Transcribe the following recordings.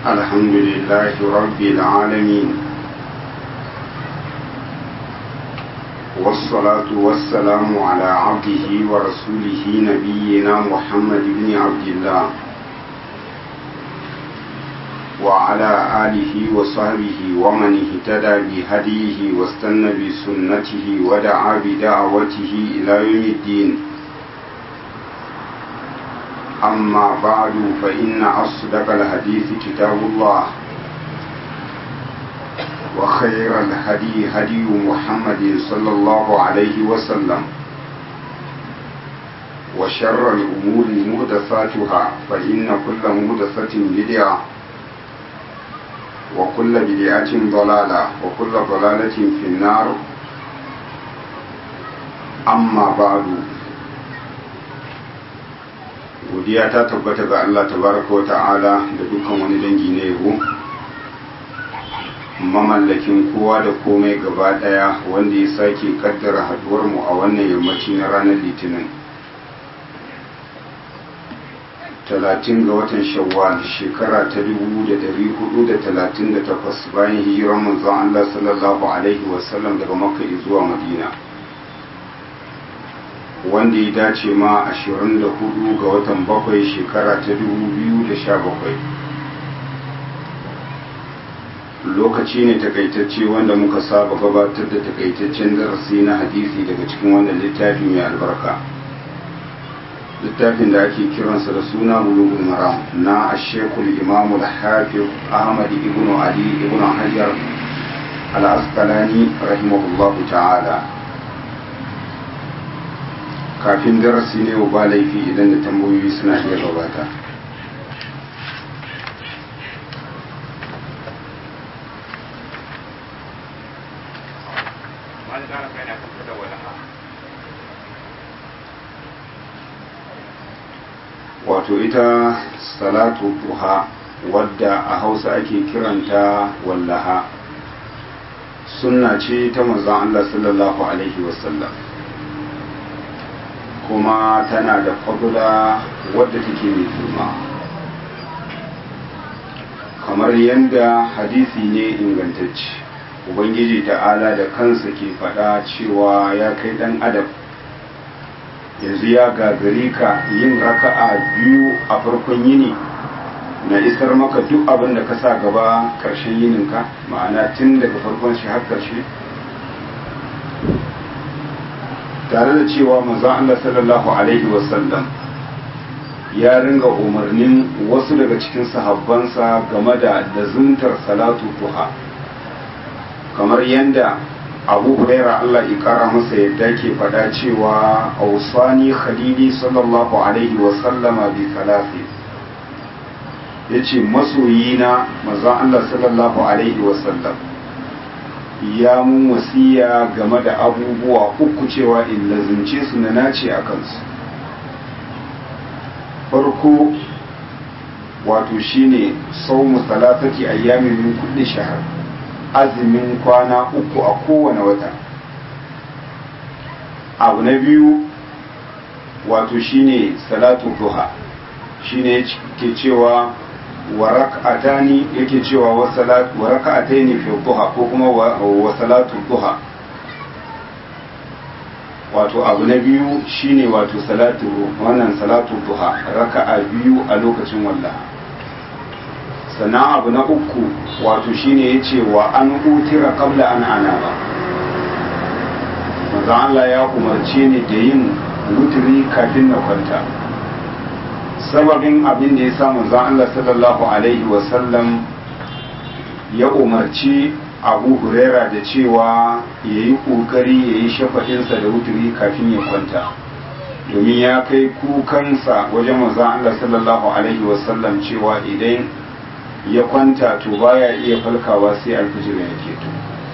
الحمد لله رب العالمين والصلاة والسلام على عبده ورسوله نبينا محمد بن عبد الله وعلى آله وصحبه ومن اهتدى بهديه واستنى بسنته ودعا بدعوته إلى يوم الدين أما بعد فإن أصدق الحديث كتاب الله وخير الهدي هدي محمد صلى الله عليه وسلم وشر الأمور مهدساتها فإن كل مهدسة بدعة وكل بدعة ضلالة وكل ضلالة في النار أما بعد godiya ta tabbata ga Allah tabaraka wa ta'ala da dukkan wani dangi na yabo mamallakin kowa da komai gaba daya wanda ya sake kaddara haduwar mu a wannan yammaci na ranar litinin talatin ga watan shawwal shekara ta dubu da dari hudu da talatin da takwas bayan hijiran manzon Allah sallallahu alaihi wasallam daga makka zuwa madina wanda ya dace ma 24 ga watan bakwai shekara ta 2017 lokaci ne takaitacce wanda muka saba gabatar da takaitaccen darasi na hadisi daga cikin wannan littafi mai albarka littafin da ake kiransa da suna bulugul maram na ashekul imamu al-hafiz ahmad ibn ali ibn hajar al-asqalani rahimahullahu ta'ala kafin darasi ne ba laifi idan da tambayoyi suna iya gabata wato ita salatu duha wadda a hausa ake kiranta wallaha sunna ce ta manzon Allah sallallahu alaihi wasallam kuma tana da fadula wadda take mai girma kamar yadda hadisi ne ingantacce ubangiji ta'ala da kansa ke faɗa cewa ya kai ɗan adam yanzu ya gagari ka yin raka'a biyu a farkon yini na isar maka duk abin da ka sa gaba ƙarshen yininka ma'ana tun daga farkon shi har ƙarshe tare da cewa manzon Allah sallallahu alaihi wasallam ya ringa umarnin wasu daga cikin sahabbansa game da lazuntar salatu duha kamar yadda abu huraira Allah ya kara masa yadda ke faɗa cewa ausani khalili sallallahu alaihi wasallama bi salasi ya ce masoyina manzon Allah sallallahu alaihi wasallam ya mun wasiya game da abubuwa uku cewa in lazimce su na nace a kansu farko wato shine saumu salatati ayyamin min kulli shahar azumin kwana uku a kowane wata abu na biyu wato shine salatu duha shine ke cewa wa rak'atani yake cewa wa salatu wa rak'ataini fi duha ko kuma wa salatu duha wato abu na biyu shine wato salatu wannan salatu duha raka'a biyu a lokacin wallah sannan abu na uku wato shine yace wa an utira qabla an anaba manzo Allah ya umarce ni da yin wuturi kafin na kwanta sababin abin da ya sa manzon Allah sallallahu alaihi wasallam ya umarci abu huraira da cewa ya yi ƙoƙari ya yi shafaɗinsa da wuturi kafin ya kwanta domin ya kai kukansa wajen manzon Allah sallallahu alaihi wasallam cewa idan ya kwanta to baya iya falkawa sai alfijir ya keto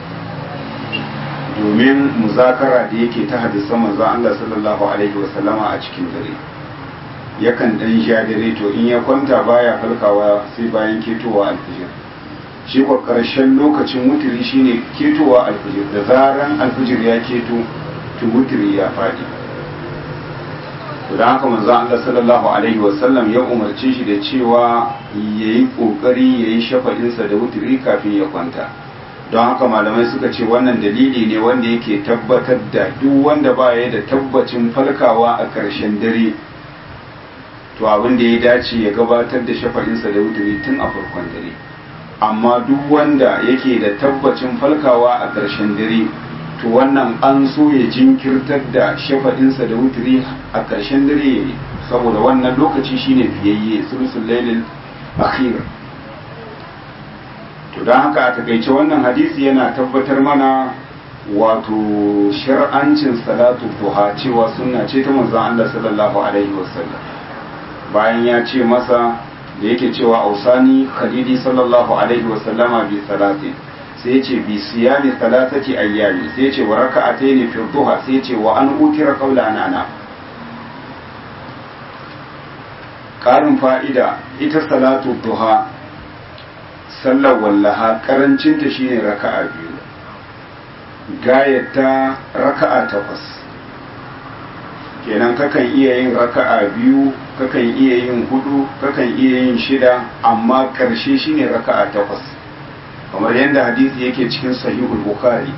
domin muzakara da yake ta hadisan manzon Allah sallallahu alaihi wasallama a cikin dare yakan dan sha dare to in ya kwanta baya falkawa sai bayan ketowa alfijir shi kwa karshen lokacin wutiri shine ketowa alfijir da zaran alfijir ya keto to wutiri ya faɗi to don haka manzo Allah sallallahu alaihi wasallam ya umarce shi da cewa yayi kokari yayi shafa'insa da wuturi kafin ya kwanta don haka malamai suka ce wannan dalili ne wanda yake tabbatar da duk wanda ba ya da tabbacin falkawa a ƙarshen dare to abin da ya dace ya gabatar da shafa'insa da wuturi tun a farkon dare amma duk wanda yake da tabbacin falkawa a ƙarshen dare to wannan an so ya jinkirtar da shafa'insa da wuturi a ƙarshen dare saboda wannan lokaci shine fiyayye sulusul lailil akhir to don haka a takaice wannan hadisi yana tabbatar mana wato shar'ancin salatu duha cewa sunna ce ta manzon Allah sallallahu alaihi wasallam bayan ya ce masa da yake cewa ausani khalidi sallallahu alaihi wasallama bi salatin sai ya ce bi siyami salatati ayyami sai ya ce wa raka'ataini fi duha sai ya ce wa an utira qawla anana karin fa'ida ita salatu duha sallar wallaha karancinta shine raka'a biyu gayata raka'a takwas kenan kakan iya yin raka'a biyu kakan iya yin hudu kakan iya yin shida amma karshe shine raka'a takwas kamar yadda hadisi yake cikin sahihul bukhari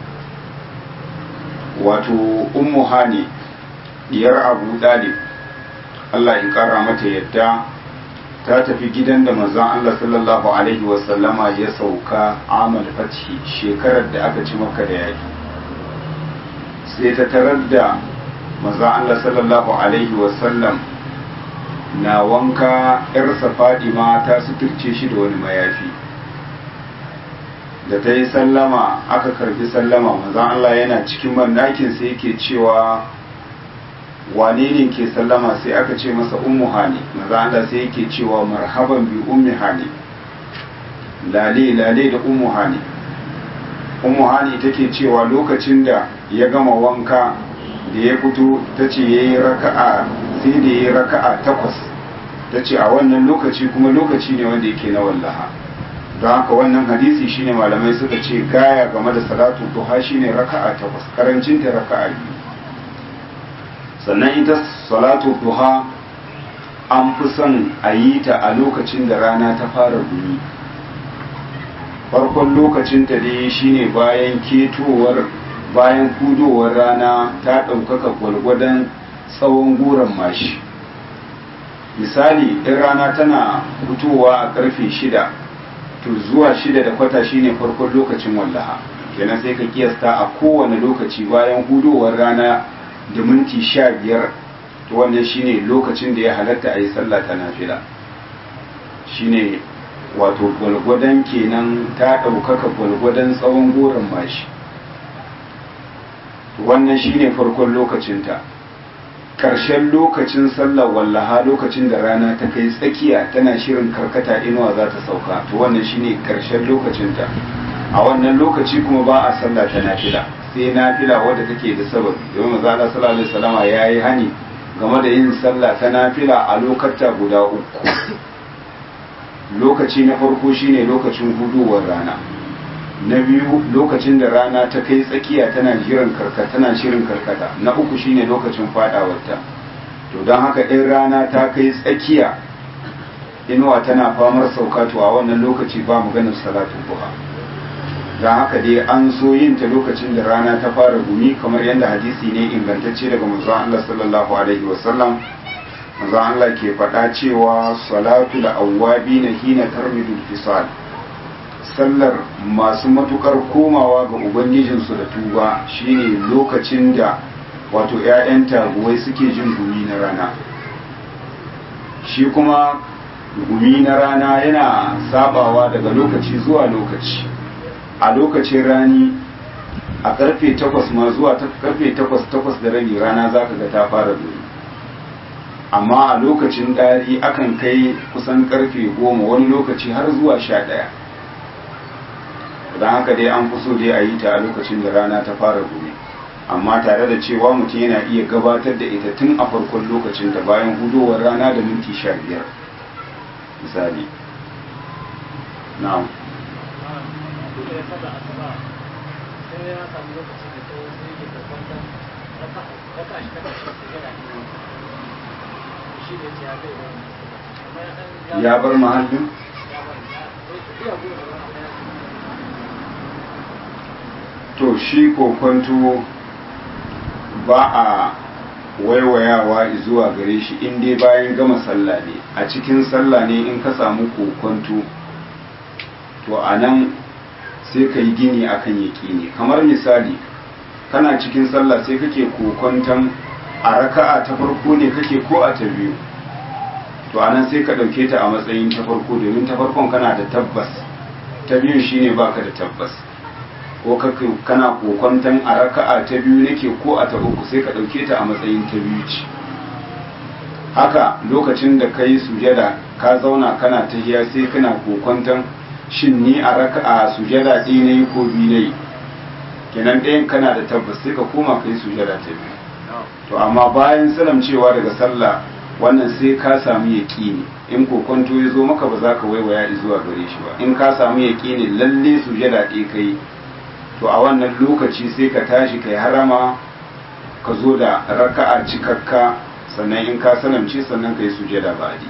wato ummu hani diyar abu dalib Allah ya kara mata yadda ta tafi gidan da manzon Allah sallallahu alaihi wasallama ya sauka amal fathi shekarar da aka ci maka da yaki sai ta tarar da manzon Allah sallallahu alaihi wasallam na wanka yarsa Fadima ta suturce shi da wani mayafi da ta yi sallama aka karbi sallama manzon Allah yana cikin bandakin sai yake cewa wane ne ke sallama sai aka ce masa ummu hani maza Allah sai yake cewa marhaban bi ummi hani lale lale da ummu hani ummu hani take cewa lokacin da ya gama wanka da ya fito ta ce ya yi raka'a sai da ya yi raka'a takwas ta ce a wannan lokaci kuma lokaci ne wanda yake na wallaha don haka wannan hadisi shine malamai suka ce gaya game da salatu duha shine raka'a takwas karancinta raka'a biyu sannan ita salatu duha an fi son a yi ta a lokacin da rana ta fara gumi farkon lokacin ta dai shine bayan ketowar bayan kudowar rana ta ɗaukaka gwalgwadon tsawon goron mashi misali in rana tana fitowa a karfe shida to zuwa shida da kwata shine farkon lokacin wallaha kenan sai ka kiyasta a kowane lokaci bayan hudowar rana da minti sha biyar to wannan shine lokacin da ya halatta a yi sallah ta nafila shine wato gwalgwadon kenan ta ɗaukaka gwalgwadon tsawon goron mashi wannan shine farkon lokacinta ƙarshen lokacin sallar wallaha lokacin da rana ta kai tsakiya tana shirin karkata inuwa za ta sauka to wannan shine ƙarshen lokacinta a wannan lokaci kuma ba a sallah ta nafila sai nafila wadda take da sababi domin maza Allah sallallahu alaihi wasallama yayi hani game da yin sallah ta nafila a lokata guda uku lokaci na farko shine lokacin hudowar rana na biyu lokacin da rana ta kai tsakiya tana jiran karkata tana shirin karkata na uku shine lokacin fadawarta to don haka in rana ta kai tsakiya inuwa tana famar sauka to a wannan lokaci ba maganar salatu duha don haka dai an so yin ta lokacin da rana ta fara gumi kamar yadda hadisi ne ingantacce daga manzon Allah sallallahu alaihi wasallam manzon Allah ke faɗa cewa salatu da awwabi na hina tarmidul fisal sallar masu matukar komawa ga ubangijinsu da tuba shine lokacin da wato 'ya'yan taguwai suke jin gumi na rana shi kuma gumi na rana yana sabawa daga lokaci zuwa lokaci a lokacin rani a karfe takwas ma zuwa karfe takwas takwas da rabi rana za ka ga ta fara gumi amma a lokacin ɗari akan kai kusan karfe goma wani lokaci har zuwa sha ɗaya don haka dai an fi so dai a yi ta a lokacin da rana ta fara gumi amma tare da cewa mutum yana iya gabatar da ita tun a farkon lokacin da bayan hudowar rana da minti sha biyar misali na'am ya bar mahallin to shi kokonto ba a waiwayawa zuwa gare shi in dai bayan gama sallah ne a cikin sallah ne in ka samu kokonto to a nan sai ka yi gini akan yaƙini kamar misali kana cikin sallah sai kake kokonton a raka'a ta farko ne kake ko a ta biyu to anan sai ka ɗauke ta a matsayin ta farko domin ta farkon kana da tabbas ta biyun shine baka da tabbas ko kana kokonton a raka'a ta biyu nake ko a ta uku sai ka ɗauke ta a matsayin ta biyu ce haka lokacin da ka yi sujada ka zauna kana tahiya sai kana kokonton shin ni a raka'a sujada ɗaya na yi ko biyu na yi kenan ɗayan kana da tabbas sai ka koma ka yi sujada ta biyu to amma bayan salam cewa daga sallah wannan sai ka samu yaƙini in kokonto ya zo maka ba za ka waiwaya zuwa gare shi ba in ka samu yaƙini lalle sujada ɗaya ka yi to a wannan lokaci sai ka tashi kai harama ka zo da raka'a cikakka sannan in ka salamce sannan ka yi sujada ba'adi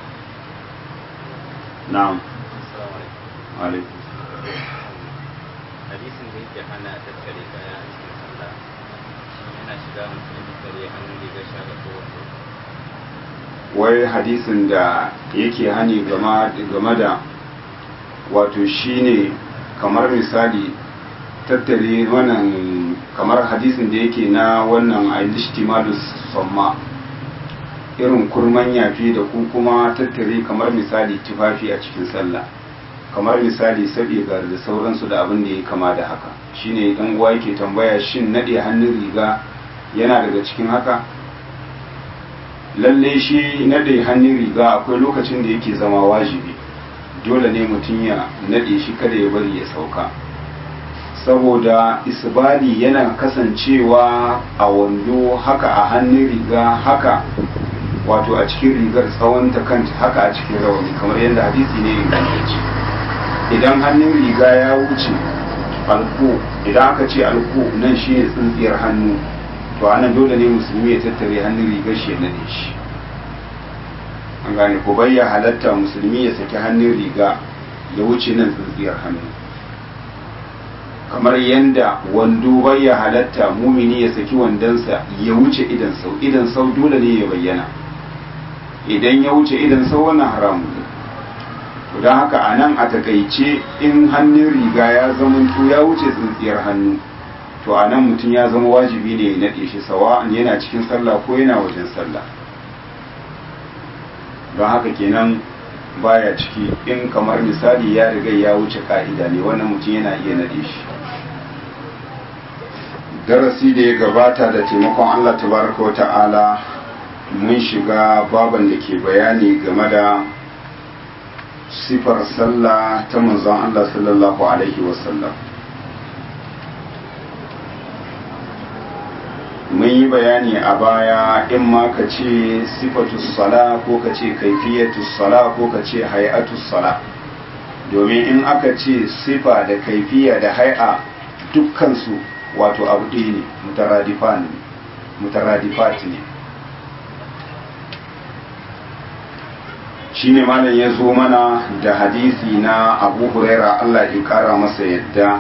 na'am alaikum hadisin da yake hana tattare kaya a cikin sallah yana shiga mutum ya tattare hannun rigar sha da kowanne wai hadisin da yake hani game da wato shine kamar misali tattare wannan kamar hadisin da yake na wannan ailishtimalus samma irin kurman yafi da ku kuma tattare kamar misali tufafi a cikin sallah kamar misali sabi ga da sauransu da abin da ya kama da haka shine dan uwa yake tambaya shin nade hannun riga yana daga cikin haka lalle shi nade hannun riga akwai lokacin da yake zama wajibi dole ne mutum ya nade shi kada ya bari ya sauka saboda isbali yana kasancewa a wando haka a hannun riga haka wato a cikin rigar tsawon ta kanta haka a cikin rawani kamar yadda hadisi ne ingantacce idan hannun riga ya wuce alko idan aka ce alko nan shi ne tsintsiyar hannu to anan dole ne musulmi ya tattare hannun rigar shi ya nade shi an gane ko bayya halatta musulmi ya saki hannun riga ya wuce nan tsintsiyar hannu kamar yadda wando bayya halatta mumini ya saki wandonsa ya wuce idan sau idan sau dole ne ya bayyana idan ya wuce idan sau wannan haramun ne to don haka a nan a takaice in hannun riga ya zamanto ya wuce tsintsiyar hannu to a nan mutum ya zama wajibi ne ya naɗe shi sawa'an yana cikin sallah ko yana wajen sallah don haka kenan baya ciki in kamar misali ya riga ya wuce ka'ida ne wannan mutum yana iya naɗe shi darasi da ya gabata da taimakon Allah tabaraka wa ta'ala mun shiga baban da ke bayani game da sifar sallah ta manzon Allah sallallahu alaihi wasallam mun yi bayani a baya in ma ka ce sifatus sala ko ka ce kaifiyatus sala ko ka ce hay'atus sala domin in aka ce sifa da kaifiya da hay'a dukkansu wato abu ɗaya ne mutaradifat ne shi ne malam ya zo mana da hadisi na abu huraira allah ya kara masa yadda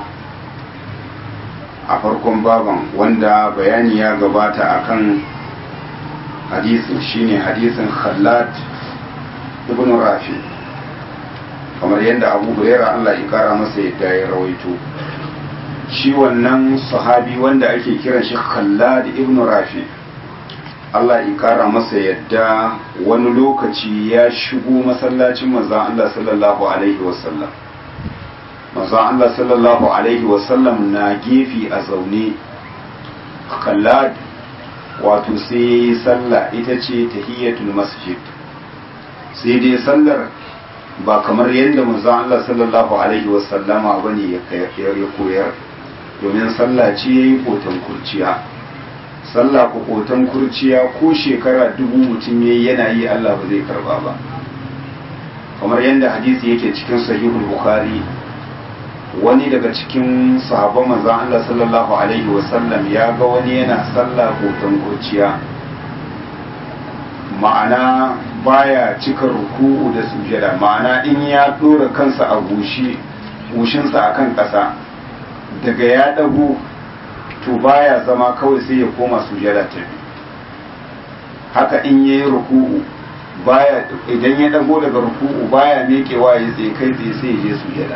a farkon baban wanda bayani ya gabata akan hadisin shine hadisin khallad ibn rafi kamar yadda abu huraira allah ya kara masa yadda ya rawaito shi wannan sahabi wanda ake kiran shi khallad ibn rafi Allah ya kara masa yadda wani lokaci ya shigo masallacin manzon Allah sallallahu alaihi wasallam manzon Allah sallallahu alaihi wasallam na gefe a zaune khallad wato sai sallah ita ce tahiyatul masjid sai dai sallar ba kamar yadda manzon Allah sallallahu alaihi wasallama bane ya koyar domin sallah ce yayi kotan kurciya sallah ko kotan kurciya ko shekara dubu mutum yayi yana yi Allah ba zai karba ba kamar yadda hadisi yake cikin sahihul bukhari wani daga cikin sahabban manzon Allah sallallahu alaihi wasallam ya ga wani yana sallah kotan kurciya ma'ana baya cika ruku'u da sujada ma'ana in ya dora kansa a gushi gushinsa akan ƙasa daga ya ɗago to baya zama kawai sai ya koma sujada ta biyu haka in ya yi ruku'u baya idan ya ɗago daga ruku'u baya mekewa ya tsaye kai tsaye sai ya je sujada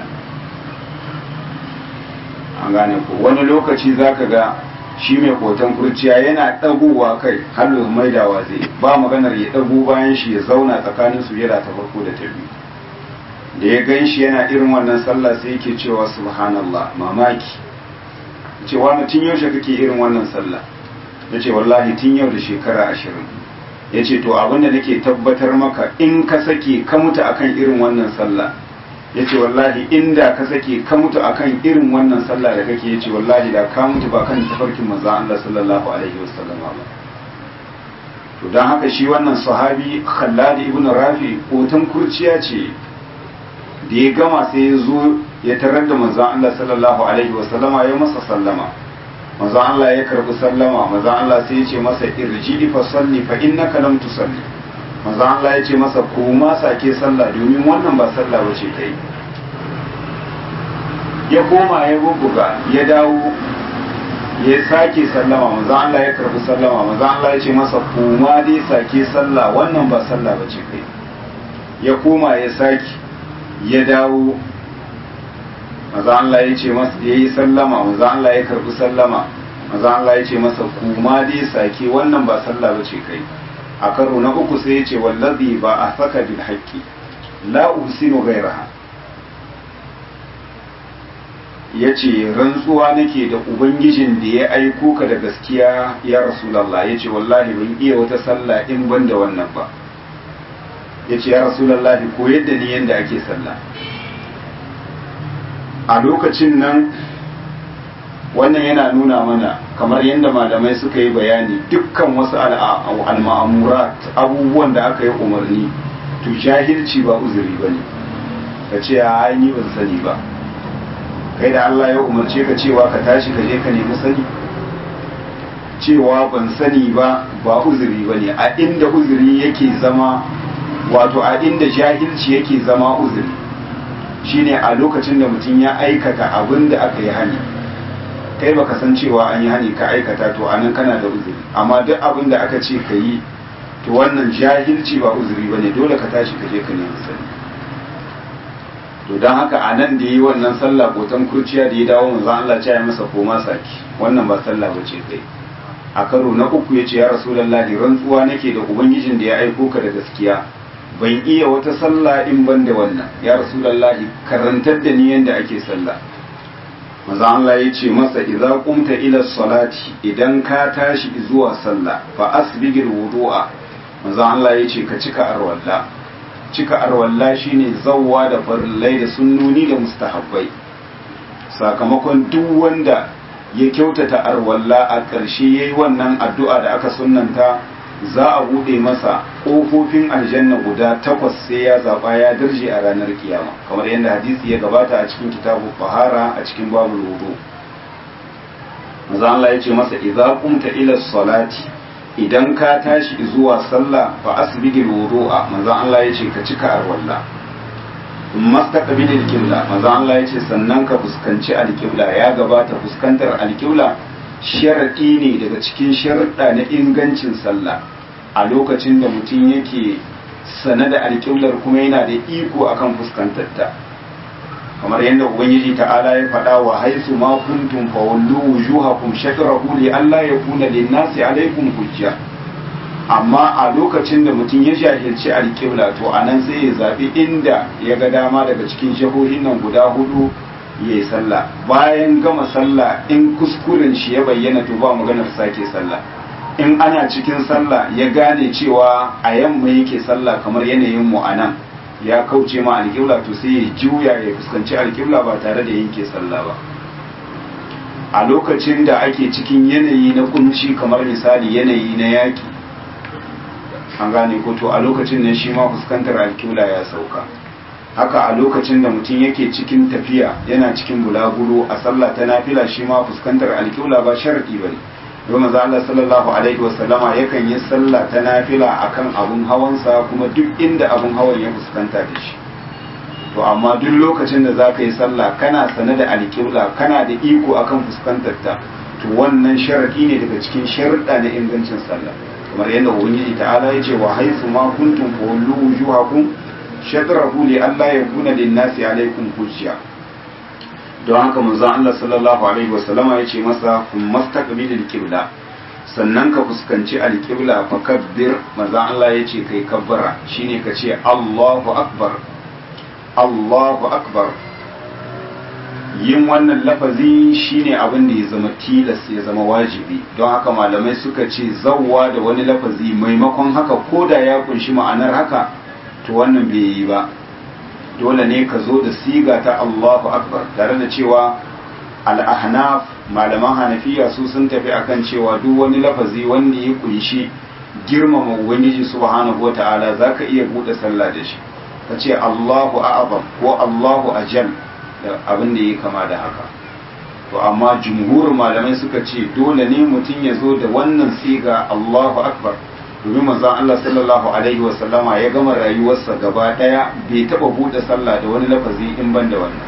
an gane ko wani lokaci zaka ga shi mai hoton kurciya yana ɗagowa kai har maidawa zai ba maganar ya ɗago bayan shi ya zauna tsakanin sujada ta farko da ta biyu da ya gan shi yana irin wannan sallah sai yake cewa subhanallah mamaki ce wani tun yaushe kake irin wannan sallah ya ce wallahi tun yau da shekara ashirin ya ce to abinda nake tabbatar maka in ka sake ka mutu akan irin wannan sallah ya ce wallahi inda ka sake ka mutu akan irin wannan sallah da kake ya ce wallahi da ka mutu ba kan tafarkin maza Allah sallallahu alaihi wasallam ba to don haka shi wannan sahabi Khallad ibn Rafi hoton kurciya ce da ya gama sai ya zo ya tarar da manzon Allah sallallahu alaihi wasallama ya masa sallama manzon Allah ya karbi sallama manzon Allah sai ya ce masa irji fa salli fa innaka lam tusalli manzon Allah ya ce masa koma sake sallah domin wannan ba sallah bace kai ya koma ya bubbuga ya dawo ya sake sallama manzon Allah ya karbi sallama manzon Allah ya ce masa koma dai sake sallah wannan ba sallah bace kai ya koma ya sake ya dawo maza Allah ya ce masa ya yi sallama maza Allah ya karbi sallama maza Allah ya ce masa kuma dai sake wannan ba sallah ba ce kai a karo na uku sai ya ce wallazi ba a saka bil haqqi la usinu ghayraha ya ce rantsuwa nake da ubangijin da ya aiko ka da gaskiya ya rasulallah ya ce wallahi ban iya wata sallah in ban da wannan ba ya ce ya rasulallah ko yadda ni yadda ake sallah a lokacin nan wannan yana nuna mana kamar yadda malamai suka yi bayani dukkan wasu al'amurat abubuwan da aka yi umarni to jahilci ba uzuri ba ne ka ce a ni ban sani ba kai da Allah ya umarce ka cewa ka tashi ka je ka nemi sani cewa ban sani ba ba uzuri ba ne a inda uzuri yake zama wato a inda jahilci yake zama uzuri shine a lokacin da mutum ya aikata abin da aka yi hani kai baka san cewa an yi hani ka aikata to anan kana da uzuri amma duk abin da aka ce ka yi to wannan jahilci ba uzuri bane dole ka tashi ka je ka nemi sani to don haka a nan da yi wannan sallah botan kurciya da ya dawo manzo Allah ya masa koma saki wannan ba sallah bace kai a karo na uku ya ce ya rasulullahi rantsuwa nake da ubangijin da ya aiko ka da gaskiya ban iya wata sallah in ban da wannan ya rasulullahi karantar da ni yanda ake sallah manzo Allah ya ce masa idza qumta ila salati idan ka tashi zuwa sallah fa asbigil wudu'a manzo Allah ya ce ka cika arwalla cika arwalla shine zawwa da farillai da sunnoni da mustahabbai sakamakon duk wanda ya kyautata arwalla a ƙarshe yayi wannan addu'a da aka sunnanta za a bude masa ƙofofin aljanna guda takwas sai ya zaɓa ya darje a ranar kiyama kamar yadda hadisi ya gabata a cikin kitabu fahara a cikin babu wudu maza Allah ya ce masa idza qumta ila salati idan ka tashi zuwa sallah fa asbigil wudu'a maza Allah ya ce ka cika arwalla mastaqbilil qibla maza Allah ya ce sannan ka fuskanci alqibla ya gabata fuskantar alqibla sharaɗi ne daga cikin sharaɗa na ingancin sallah a lokacin da mutum yake sane da alƙiblar kuma yana da iko akan fuskantarta kamar yadda ubangiji ta'ala ya faɗa wa haisu ma kuntum fa wallu wujuhakum shatrahu li alla yakuna lin-nasi alaykum hujja amma a lokacin da mutum ya jahilci alƙibla to anan sai ya zabi inda ya ga dama daga cikin jihohin nan guda hudu ya yi sallah bayan gama sallah in kuskuren shi ya bayyana to ba maganar sake sallah in ana cikin sallah ya gane cewa a yamma yake sallah kamar yanayin mu anan ya kauce ma alƙibla to sai ya juya ya fuskanci alƙibla ba tare da yanke sallah ba a lokacin da ake cikin yanayi na kunci kamar misali yanayi na yaki an gane ko to a lokacin nan shi ma fuskantar alƙibla ya sauka haka a lokacin da mutum yake cikin tafiya yana cikin bulaguro a sallah ta nafila shi ma fuskantar alƙibla ba sharadi bane don maza Allah sallallahu alaihi wasallama yakan yi sallah ta nafila akan abun hawansa kuma duk inda abun hawan ya fuskanta da shi to amma duk lokacin da za ka yi sallah kana sane da alƙibla kana da iko akan fuskantar ta to wannan sharadi ne daga cikin sharuɗa na ingancin sallah kamar yadda ubangiji ta'ala ya ce wa haifu ma kuntum qawlu wujuhakum shatrahu li alla yakuna lin-nasi alaykum hujja don haka manzon Allah sallallahu alaihi wasallama ya ce masa kun mastaqbilil qibla sannan ka fuskanci alqibla fa kabbir manzon Allah ya ce kai kabbara shine ka ce Allahu akbar Allahu akbar yin wannan lafazi shine abin da ya zama tilas ya zama wajibi don haka malamai suka ce zawwa da wani lafazi maimakon haka ko da ya kunshi ma'anar haka to wannan bai yi ba dole ne ka zo da siga ta Allahu akbar tare da cewa al-ahnaf malaman hanafiya su sun tafi akan cewa duk wani lafazi wanda ya kunshi girmama ubangiji subhanahu wata'ala zaka iya bude sallah da shi ka ce Allahu a'zam ko Allahu ajal da abin da ya kama da haka to amma jumhurin malamai suka ce dole ne mutum ya zo da wannan siga Allahu akbar domin manzon Allah sallallahu alaihi wa sallama ya gama rayuwarsa gaba daya bai taba bude sallah da wani lafazi in ban da wannan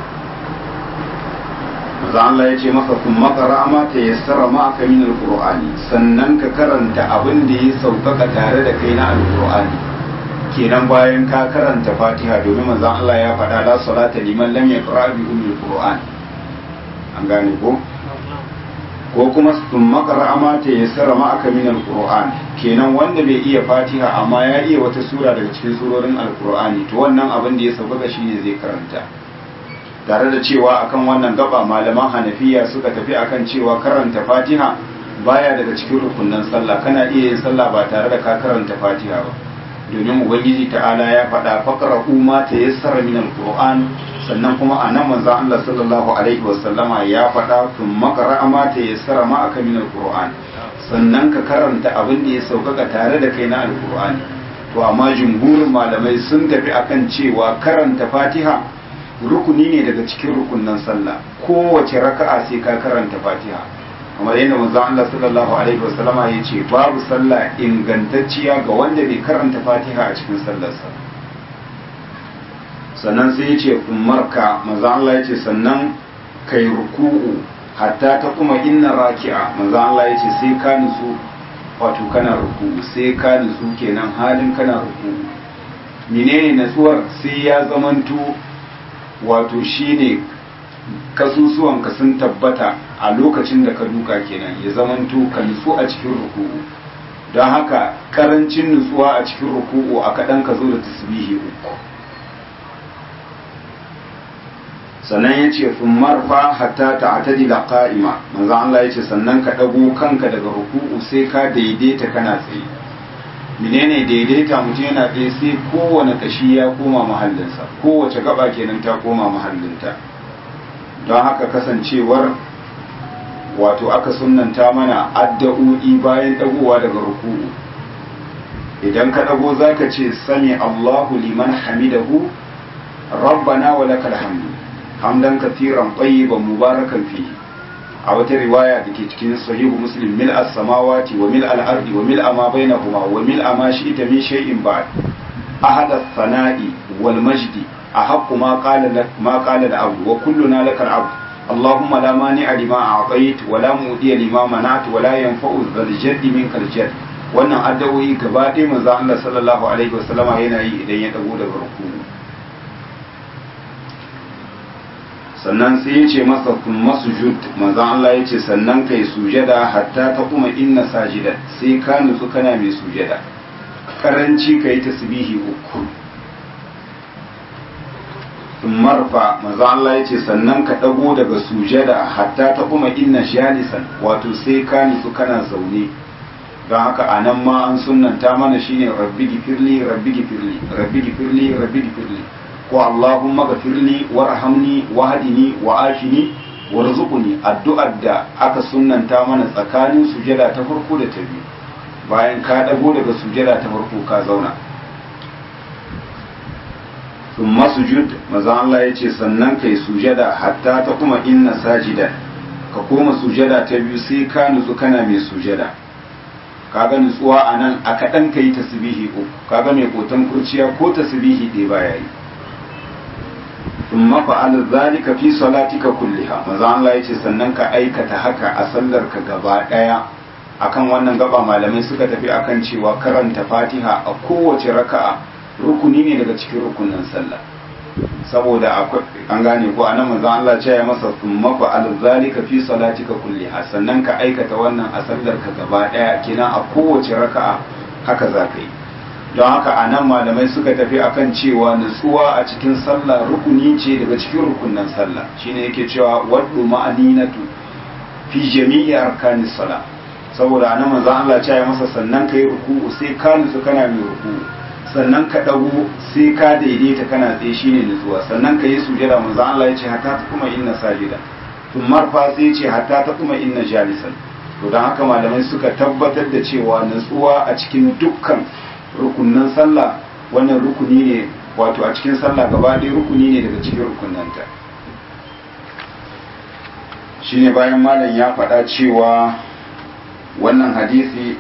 manzon Allah ya ce masa kun makara ma ta yassara ma aka min alqur'ani sannan ka karanta abin da ya sauƙaƙa tare da kai na alqur'ani kenan bayan ka karanta fatiha domin manzon Allah ya faɗa la salata liman lam yaqra bi ummil qur'an an gane ko ko kuma sun makara ma ta yassara ma aka min alqur'an kenan wanda bai iya fatiha amma ya iya wata sura daga cikin surorin alqur'ani to wannan abin da ya sauƙaƙa shine zai karanta tare da cewa akan wannan gaba malaman hanafiya suka tafi akan cewa karanta fatiha baya daga cikin rukunnan sallah kana iya yin sallah ba tare da ka karanta fatiha ba domin ubangiji ta'ala ya faɗa faqra ma ta yassara min alquran sannan kuma a nan manzon Allah sallallahu alaihi wasallama ya faɗa kun makara ma ta yassara ma aka min alquran sannan ka karanta abin da ya sauƙaƙa tare da kai na alqur'ani to amma jumhurin malamai sun tafi akan cewa karanta fatiha rukuni ne daga cikin rukunnan sallah kowace raka'a sai ka karanta fatiha kamar yadda manzon Allah sallallahu alaihi wasallama ya ce babu sallah ingantacciya ga wanda bai karanta fatiha a cikin sallarsa sannan sai ya ce umarka manzon Allah ya ce sannan kai ruku'u hatta ta kuma inna raki'a manzon Allah ya ce sai ka nutsu wato kana ruku'u sai ka nutsu kenan halin kana ruku'u menene natsuwar sai ya zamanto wato shine kasusuwanka sun tabbata a lokacin da ka duka kenan ya zamanto ka nutsu a cikin ruku'u don haka karancin nutsuwa a cikin ruku'u a kaɗan ka zo da tasbihi uku sannan ya ce sun marfa hatta ta atadi da ƙa'ima manzan Allah ya ce sannan ka ɗago kanka daga ruku'u sai ka daidaita kana tsaye menene daidaita mutum yana tsaye sai kowane ƙashi ya koma mahallinsa kowace gaba kenan ta koma mahallinta don haka kasancewar wato aka sunanta mana addu'o'i bayan dagowa daga ruku'u idan ka dago zaka ce sami Allahu liman hamidahu rabbana wa lakal hamdu hamdan kathiran tayyiban mubarakan fihi a wata riwaya da ke cikin sahihu muslim mil as-samawati wa mil al-ardi wa mil ma bainahuma wa mil ma shi'ta min shay'in ba'd ahada as-sana'i wal majdi أحق ما قال لك ما قال العبد وكلنا لك العبد اللهم لا مانع لما أعطيت ولا مؤدي لما منعت ولا ينفع ذا الجد منك الجد wannan addu'o'i gaba ɗaya manzo Allah sallallahu alaihi wasallama yana yi idan ya dago daga ruku sannan sai ya ce masa kun masujud manzo Allah ya ce sannan kai sujada hatta ta kuma inna sajidan sai ka nutsu kana mai sujada karanci kai tasbihi uku marfa maza Allah ya ce sannan ka ɗago daga sujada hatta ta kuma inna jalisan wato sai ka nutsu kana zaune don haka a nan ma an sunanta mana shine rabbi gifirli rabbi gifirli rabbi gifirli rabbi gifirli ko Allahumma gafirli warhamni wahdini wa afini warzuqni addu'ar da aka sunnanta mana tsakanin sujada ta farko da ta biyu bayan ka ɗago daga sujada ta farko ka zauna thumma sujud maza Allah ya ce sannan kai sujada hatta ta kuma inna sajida ka koma sujada ta biyu sai ka nutsu kana mai sujada kaga nutsuwa a nan a kaɗan ka yi tasbihi uku kaga mai kotan kurciya ko tasbihi ɗaya baya yi in mafa'al zalika fi salatika kulliha maza Allah yace sannan ka aikata haka a sallar ka gaba daya akan wannan gaba malamai suka tafi akan cewa karanta Fatiha a kowace raka'a rukuni ne daga cikin rukunin sallah saboda akwai an gane ko anan manzo Allah ya ce masa thumma fa'al zalika fi salatika kulliha sannan ka aikata wannan a sallar ka gaba daya kina a kowace raka'a haka za ka yi don haka a nan malamai suka tafi akan cewa nutsuwa a cikin sallah rukuni ce daga cikin rukunan sallah shine yake cewa waddu ma'aninatu fi jami'i arkani sala saboda a nan manzon Allah ya masa sannan kai ruku'u sai ka nutsu kana mai ruku'u sannan ka dago sai ka daidaita kana tsaye shine nutsuwa sannan ka yi sujada manzon Allah ya ce hatta ta kuma inna sajida tun marfa sai ya ce hatta ta kuma inna jalisan to don haka malamai suka tabbatar da cewa nutsuwa a cikin dukkan rukunan sallah wannan rukuni ne wato a cikin sallah gaba ɗaya rukuni ne daga cikin rukunanta shine bayan malam ya faɗa cewa wannan hadisi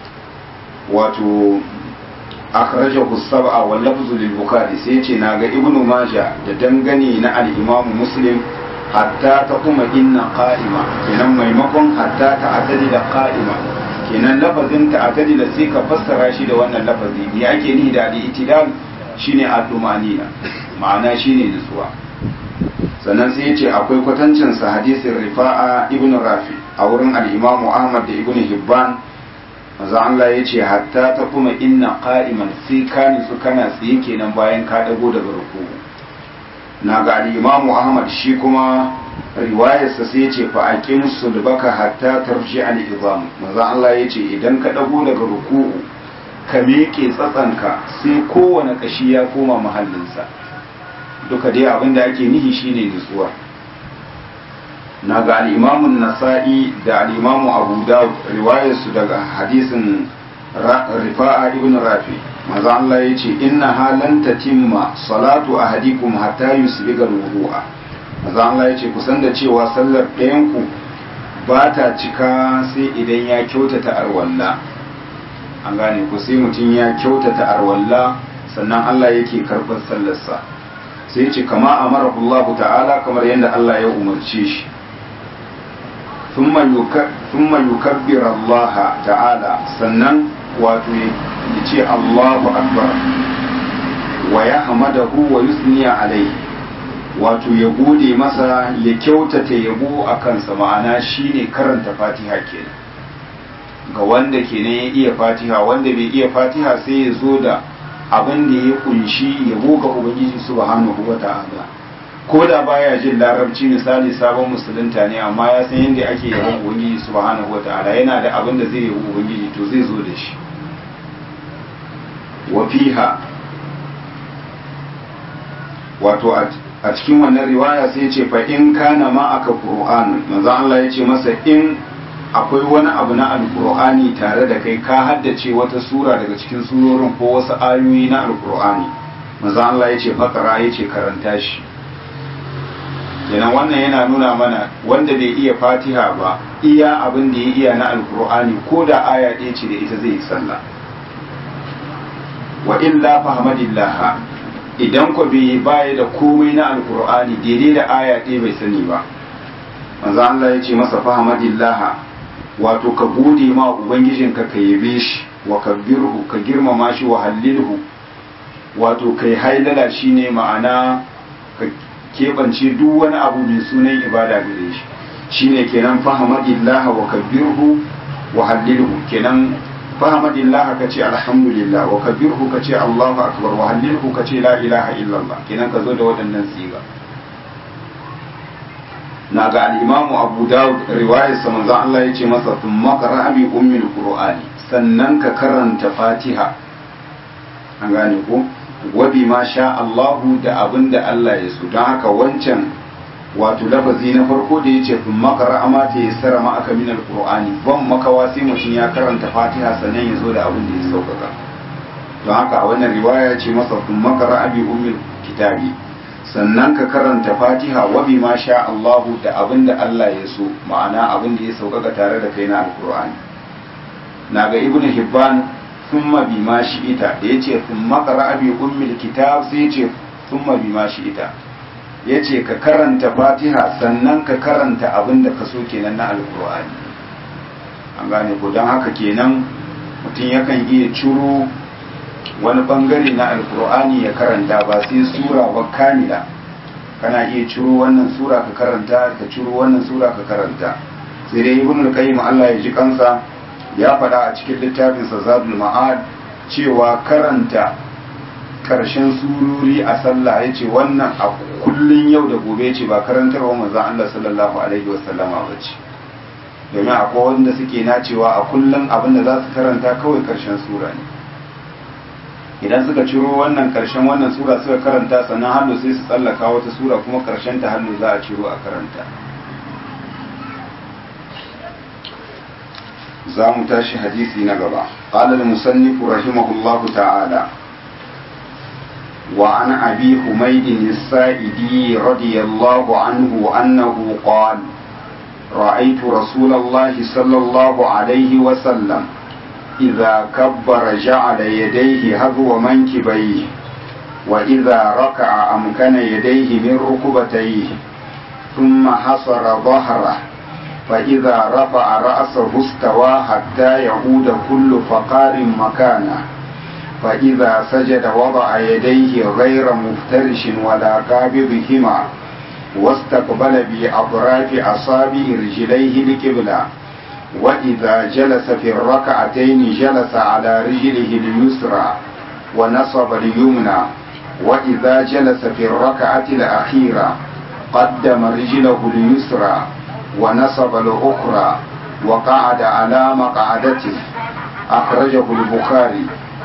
wato akhrajahu sab'a wal lafzu lil bukhari sai yace naga ibnu majah da dangane na al-imam muslim hatta ta kuma inna qa'ima kenan maimakon hatta ta atadi da qa'ima kenan lafazin ta atadi da sai ka fassara shi da wannan lafazi ne ake ni da al-itidal shine ad-dumanina ma'ana shine nutsuwa sannan sai yace akwai kwatancin sa hadisin rifa'a ibn rafi a wurin al-imam ahmad da ibn hibban manzo Allah yace hatta ta kuma inna qa'iman sai ka nutsu kana tsaye kenan bayan ka dago daga ruku'u na ga al-imam ahmad shi kuma riwayarsa sai ce fa aqim sulbaka hatta tarji al-izam manzo Allah yace idan ka dago daga ruku'u ka miƙe tsatsanka sai kowane kashi ya koma mahallinsa duka dai abin da ake nihi shine nutsuwa na ga al-imam nasai da al-imam abu dawud riwayarsu daga hadisin rifa'a ibn rafi manzo Allah yace inna halan tatimma salatu ahadikum hatta yusbiga al-wudu'a maza Allah ya ce kusan da cewa sallar ɗayanku ba ta cika sai idan ya kyautata arwalla an gane ku sai mutum ya kyautata arwalla sannan Allah yake karɓar sallarsa sai ce kama amara Allah ta'ala kamar yadda Allah ya umarce shi thumma yukabbir Allah ta'ala sannan wato ya ce Allahu akbar wa ya hamadahu wa yusniya alaihi wato ya gode masa ya kyautata yabo a kansa ma'ana shine karanta fatiha kenan ga wanda kenan ya iya fatiha wanda bai iya fatiha sai ya zo da abin da ya kunshi yabo ga ubangiji subhanahu wa ta'ala ko da baya jin larabci misali sabon musulunta ne amma ya san yadda ake yabon ubangiji subhanahu wa ta'ala yana da abin da zai yabo ubangiji to zai zo da shi wa fiha wato a cikin wannan riwaya sai ce fa in kana ma aka qur'an manzo Allah ya ce masa in akwai wani abu na alqur'ani tare da kai ka haddace wata sura daga cikin surorin ko wasu ayoyi na alqur'ani manzo Allah ya ce fakara ya ce karanta shi kenan wannan yana nuna mana wanda bai iya fatiha ba iya abin da ya iya na alqur'ani ko da aya ɗaya ce da ita zai yi sallah wa illa fahmadillah idan ku bai baya da komai na alkur'ani daidai da aya ɗaya bai sani ba manzo Allah ya ce masa fahimadillaha wato ka gode ma ubangijinka ka yabe shi wa kabbirhu ka girmama shi wa hallilhu wato kai hailala shine ma'ana ka keɓance duk wani abu mai sunan ibada gare shi shine kenan fahimadillaha wa kabbirhu wa hallilhu kenan fahimadillaha ka ce alhamdulillah wa kabirhu ka ce Allahu akbar wa hallilhu ka ce la ilaha illallah kenan ka zo da waɗannan siga na ga al-imamu Abu Dawud riwayar sa manzo Allah ya ce masa thumma qara'a bi ummil qur'ani sannan ka karanta Fatiha an gane ko wa bi ma sha Allahu da abinda Allah ya so don haka wancan wato lafazi na farko da ya ce sun makara ama ta yi sara ma aka min alkur'ani ban makawa sai mutum ya karanta fatiha sannan ya zo da abin da ya sauƙaƙa don haka a wannan riwaya ce masa sun makara abi umil kitabi sannan ka karanta fatiha wa bima sha Allahu da abin da Allah ya so ma'ana abin da ya sauƙaƙa tare da kai na alkur'ani na ga ibn hibban thumma bima shi'ita da yace thumma qara'a bi ummil kitab sai yace thumma bima shi'ita yace ka karanta fatiha sannan ka karanta abin da ka so kenan na alkur'ani an gane ko don haka kenan mutum yakan iya ciro wani bangare na alkur'ani ya karanta ba sai sura ba kamila kana iya ciro wannan sura ka karanta ka ciro wannan sura ka karanta sai dai ibn al-qayyim Allah ya ji kansa ya faɗa a cikin littafin sa zadul ma'ad cewa karanta karshen sururi a sallah yace wannan a kullun yau da gobe ce ba karantarwa manzon Allah sallallahu alaihi wasallama bace domin akwai wanda suke nacewa a kullun abin da za su karanta kawai karshen sura ne idan suka ciro wannan karshen wannan sura suka karanta sannan hannu sai su tsallaka wata sura kuma karshen ta hannu za a ciro a karanta za mu tashi hadisi na gaba قال المصنف رحمه الله تعالى وعن أبي حميد السائدي رضي الله عنه أنه قال رأيت رسول الله صلى الله عليه وسلم إذا كبر جعل يديه هذو منكبيه وإذا ركع أمكن يديه من ركبتيه ثم حصر ظهره فإذا رفع رأسه استوى حتى يعود كل فقار مكانه فإذا سجد وضع يديه غير مفترش ولا قابضهما واستقبل بأطراف أصابع رجليه القبلة وإذا جلس في الركعتين جلس على رجله اليسرى ونصب اليمنى وإذا جلس في الركعة الأخيرة قدم رجله اليسرى ونصب الأخرى وقعد على مقعدته أخرجه البخاري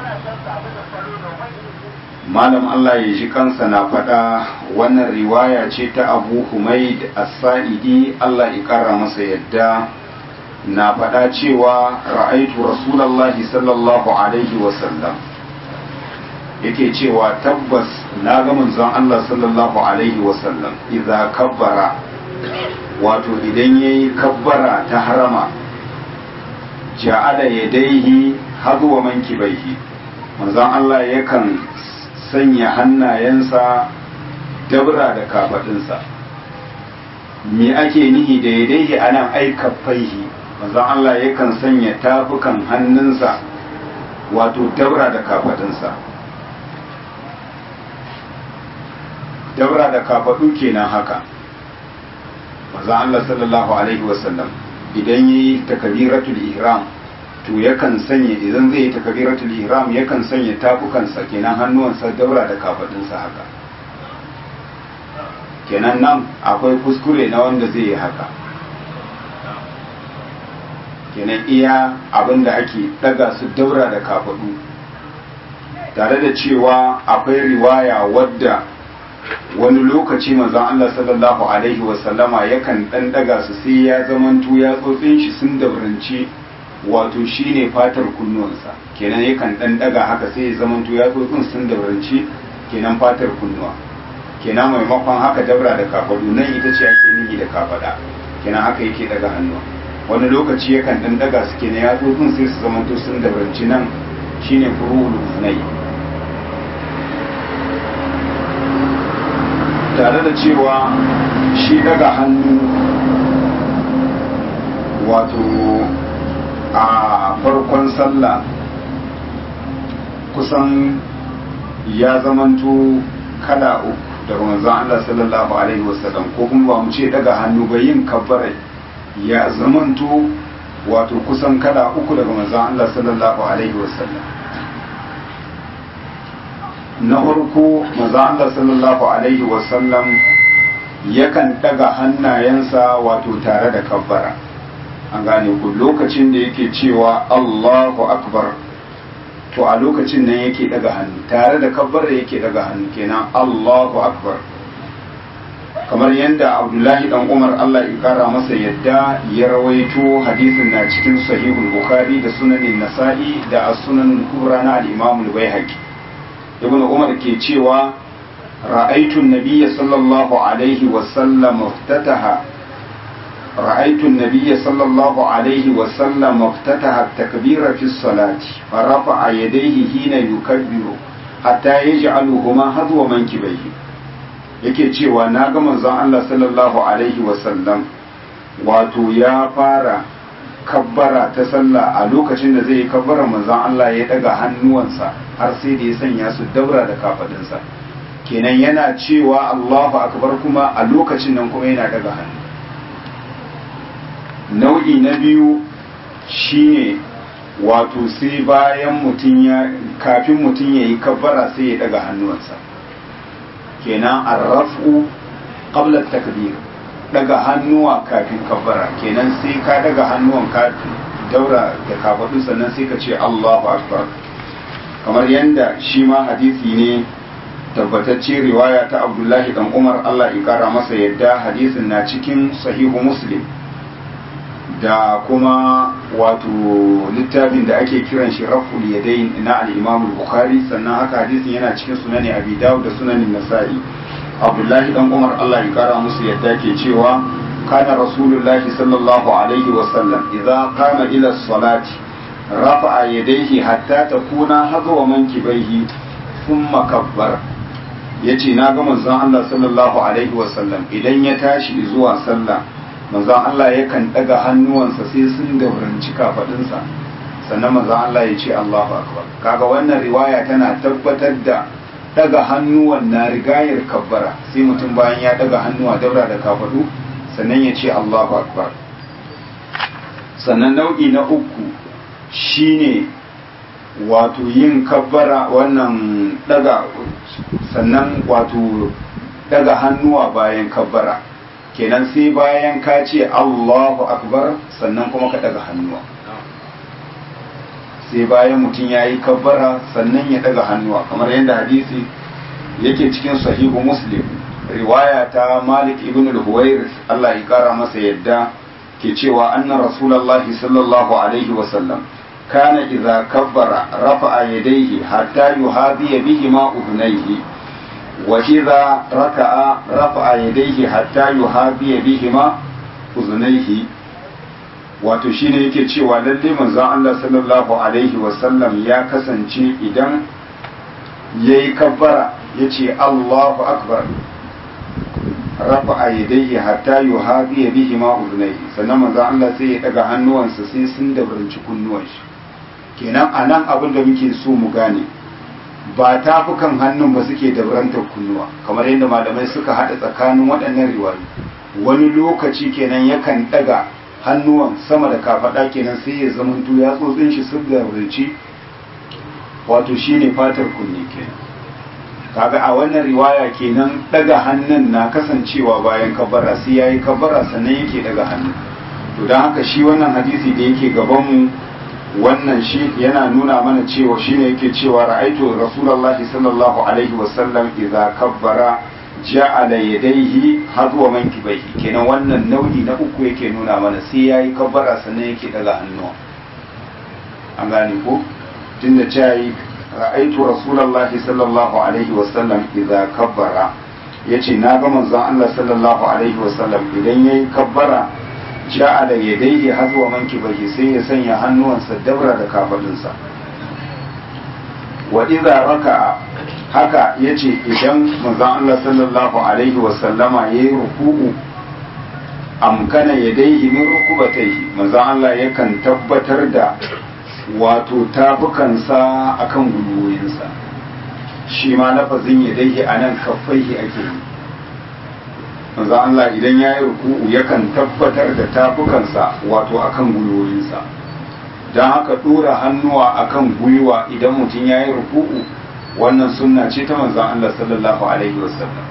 malam Allah ya ji kansa na faɗa wannan riwaya ce ta abu humaid as-sa'idi Allah ya ƙara masa yadda na faɗa cewa ra'aitu rasulallahi sallallahu alaihi wasallam yake cewa tabbas na ga manzon Allah sallallahu alaihi wasallam idza kabbara wato idan yayi kabbara ta harama ja'ala yadaihi hadwa mankibaihi manzon Allah yakan sanya hannayensa dabra da kafadinsa me ake nihi da yadaihi anan aikafaihi manzon Allah yakan sanya tafukan hannunsa wato dabra da kafadinsa dabra da kafadu kenan haka manzon Allah sallallahu alaihi wasallam idan yayi takbiratul ihram to yakan sanya idan zai yi takbiratul ihram yakan sanya tafukansa kenan hannuwansa dabra da kafadinsa haka kenan nan akwai kuskure na wanda zai yi haka kenan iya abin da ake daga su daura da kafadu tare da cewa akwai riwaya wadda wani lokaci manzon Allah sallallahu alaihi wasallama yakan dan daga su sai ya zamanto ya tsotsin shi sun dabranci wato shine fatar kunnuwansa kenan yakan dan daga haka sai ya zamanto ya tsotsin sun dabranci kenan fatar kunnuwa kenan maimakon haka dabra da kafadu nan ita ce ake nihi da kafada kenan haka yake daga hannuwa wani lokaci yakan dan daga su kenan ya tsotsin sai su zamanto sun dabranci nan shine furu'ul usnai tare da cewa shi daga hannu wato a farkon sallah kusan ya zamanto kala uku daga manzon Allah sallallahu alaihi wasallam ko kuma ba mu ce daga hannu ba yin kabbara ya zamanto wato kusan kala uku daga manzon Allah sallallahu alaihi wasallam na farko maza Allah sallallahu alaihi wasallam yakan daga hannayensa wato tare da kabbara an gane ku lokacin da yake cewa Allahu akbar to a lokacin nan yake daga hannu tare da kabbara yake daga hannu kenan Allahu akbar kamar yadda Abdullahi dan Umar Allah ya kara masa yadda ya rawaito hadisin na cikin sahihul Bukhari da sunanin Nasa'i da as-sunan kubra na al-Imam al-Baihaqi ibn umar ke cewa رأيت النبي صلى الله عليه وسلم افتتح رأيت النبي صلى الله عليه وسلم افتتح التكبير في الصلاة فرفع يديه حين يكبر حتى يجعلهما هذو منكبيه yake cewa na ga manzon Allah sallallahu alaihi wasallam wato ya fara kabbara ta sallah a lokacin da zai yi kabbara manzon Allah ya daga hannuwansa har sai da ya sanya su daura da kafadinsa kenan yana cewa Allahu akbar kuma a lokacin nan kuma yana daga hannu nau'i na biyu shine wato sai bayan mutum ya kafin mutum ya yi kabbara sai ya daga hannuwansa kenan arrafu qabla takbir daga hannuwa kafin kabbara kenan sai ka daga hannuwan ka daura da kafadu sannan sai ka ce Allahu akbar kamar yanda shi ma hadisi ne tabbatacce riwaya ta Abdullahi dan Umar Allah ya kara masa yadda hadisin na cikin sahihu Muslim da kuma wato littafin da ake kiran shi raful yadain na al-Imam al-Bukhari sannan haka hadisin yana cikin sunani Abi Dawud da sunanin Nasa'i Abdullahi dan Umar Allah ya kara musu yadda ke cewa kana Rasulullahi sallallahu alaihi wa sallam idza qama ila salati rafa'a yadayhi hatta takuna hazwa mankibaihi thumma kabbara yace na ga manzon Allah sallallahu alaihi wa sallam idan ya tashi zuwa sallah manzon Allah yakan daga hannuwansa sai sun dauranci kafadinsa sannan manzon Allah ya ce Allahu akbar kaga wannan riwaya tana tabbatar da daga hannuwan na rigayar kabbara sai mutum bayan ya daga hannuwa daura da kafadu sannan ya ce Allahu akbar sannan nau'i na uku shine wato yin kabbara wannan daga sannan wato daga hannuwa bayan kabbara kenan sai bayan ka ce Allahu akbar sannan kuma ka daga hannuwa sai bayan mutum ya yi kabbara sannan ya daga hannuwa kamar yadda hadisi yake cikin sahihu muslim riwaya ta malik ibn al-huwairis Allah ya kara masa yadda ke cewa anna rasulullahi sallallahu alaihi wasallam kana idza kabbara rafa'a yadayhi hatta yuhadiya bihima udhnayhi wa idza raka'a rafa'a yadayhi hatta yuhadiya bihima udhnayhi wato shine yake cewa lalle manzon Allah sallallahu alaihi wasallam ya kasance idan yayi kabbara yace Allahu akbar rafa'a yadayhi hatta yuhadiya bihima udhnayhi sannan manzon Allah sai ya daga hannuwansa sai sun dabarci kunnuwan shi kenan anan abin da muke so mu gane ba tafukan hannun ba suke dabrantar kunnuwa kamar yadda malamai suka hada tsakanin waɗannan riwayoyi wani lokaci kenan yakan daga hannuwan sama da kafada kenan sai ya zamanto ya tsotsin shi sun gabarci wato shine fatar kunne kenan kaga a wannan riwaya kenan daga hannun na kasancewa bayan kabara sai yayi kabara sannan yake daga hannu to don haka shi wannan hadisi da yake gaban mu wannan shi yana nuna mana cewa shine yake cewa ra'aitu rasulullahi sallallahu alaihi wasallam idza kabbara ja'ala yadayhi hadwa mankibaihi kenan wannan nau'i na uku yake nuna mana sai yayi kabbara sannan yake daga hannu an gane ko tunda cewa ra'aitu rasulullahi sallallahu alaihi wasallam idza kabbara yace na ga manzon Allah sallallahu alaihi wasallam idan yayi kabbara ja'ala yadayhi hazwa mankibaihi sai ya sanya hannuwansa dabra da kafadunsa wa idza raka'a haka yace idan manzon Allah sallallahu alaihi wa sallama yayi ruku'u amkana yadayhi min rukubatayhi manzon Allah yakan tabbatar da wato tafukansa akan gwiwoyinsa shi ma lafazin yadayhi anan kaffaihi ake yi manzo Allah idan ya yi ruku'u yakan tabbatar da tafukansa wato akan gwiwoyinsa don haka ɗora hannuwa akan gwiwa idan mutum ya yi ruku'u wannan sunna ce ta manzon Allah sallallahu alaihi wasallam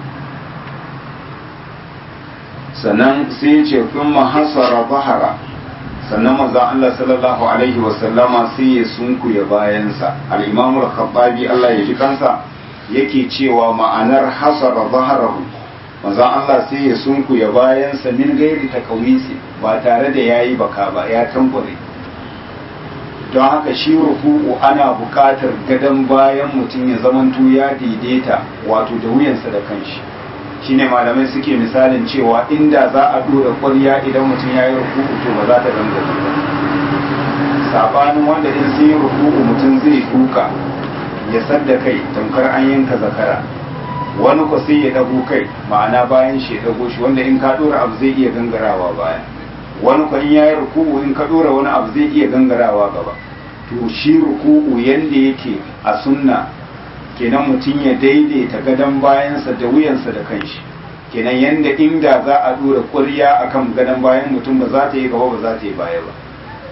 sannan sai ya ce kuma hasara bahara sannan manzon Allah sallallahu alaihi wasallama sai ya sunkuya bayansa al-imamu al-khattabi Allah ya ji kansa yake cewa ma'anar hasara baharahu manzon Allah sai ya sunkuya bayansa min gairi ta kawisi ba tare da ya yi baka ba ya tambure don haka shi ruku'u ana buƙatar gadon bayan mutum ya zamanto ya daidaita wato da wuyansa da kanshi shine malamai suke misalin cewa inda za a dora ƙwarya idan mutum ya yi ruku'u to ba za ta gangare ba sabanin wanda in sun yi ruku'u mutum zai duka ya sadda kai tamkar an yanka zakara wani ko sai ya dago kai ma'ana bayan shi ya dago shi wanda in ka dora abu zai iya gangarawa baya wani ko in yayi ruku'u in ka dora wani abu zai iya gangarawa gaba to shi ruku'u yanda yake a sunna kenan mutum ya daidaita gadon bayansa da wuyansa da kanshi kenan yanda inda za a dora ƙwarya akan gadon bayan mutum ba za ta yi gaba ba za ta yi baya ba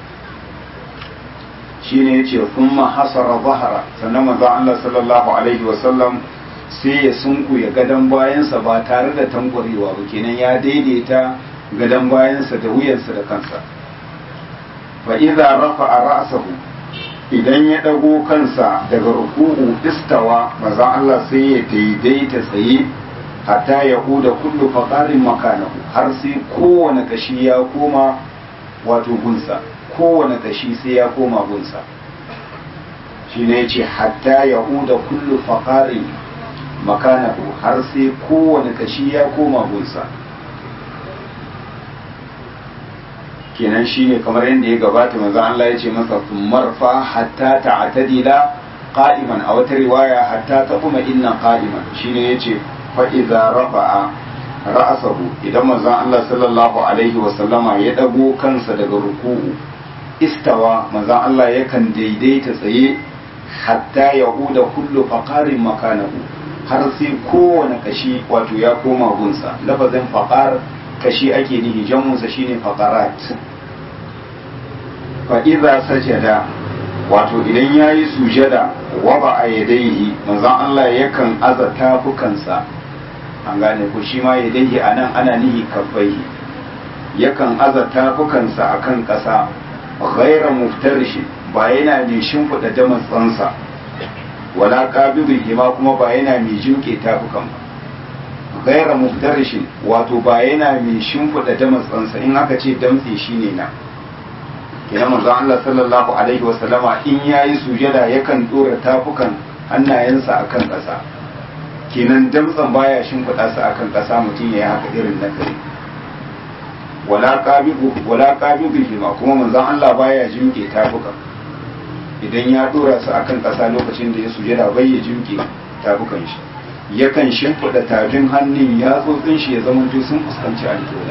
shine yace kuma hasara zahara sannan manzon Allah sallallahu alaihi wasallam sai ya sunkuya gadon bayansa ba tare da tankwarewa ba kenan ya daidaita gadon bayansa da wuyansa da kansa fa idza rafa'a ra'sahu idan ya dago kansa daga ruku'u istawa manzon Allah sai ya daidaita tsaye hatta ya huda kullu faqarin makanahu har sai kowane kashi ya koma wato gunsa kowane kashi sai ya koma gunsa shi ne ce hatta ya huda kullu faƙarin makanahu har sai kowane kashi ya koma gunsa kenan shi ne kamar yadda ya gabata maza Allah ya ce masa marfa hatta ta'tadila qa'iman a wata riwaya hatta taquma inna qa'iman shine yace fa idza rafa'a ra'asahu idan manzon Allah sallallahu alaihi wa sallama ya dago kansa daga ruku'u istawa manzon Allah yakan daidaita tsaye hatta yahuda kullu faqarin makanahu har sai kowane kashi wato ya koma gunsa lafazin faqar kashi ake nihi jamunsa shine faqarat fa idza sajada wato idan yayi sujada waba a yadaihi manzon Allah yakan aza tafukansa an gane ko shi ma yadaihi anan ana nihi kaffaihi yakan aza tafukansa akan ƙasa ghaira muftarishin ba yana mai shimfiɗa damatsansa wala qabidihi ma kuma ba yana mai jinke tafukan ba ghaira muftarishin wato ba yana mai shimfiɗa damatsansa in aka ce damtse shine na kina manzon Allah sallallahu alaihi wa sallama in yayi sujada yakan dora tafukan hannayensa akan ƙasa kenan damtsan baya shimfiɗa su akan ƙasa mutum ya yi haka irin na kare wala qabidu wala qabidu ma kuma manzon Allah baya jimke tafukan idan ya dora su akan ƙasa lokacin da ya sujada bai ya jimke tafukan shi yakan shimfiɗa tafin hannun yatsotsin shi ya zama sun fuskanci alƙibla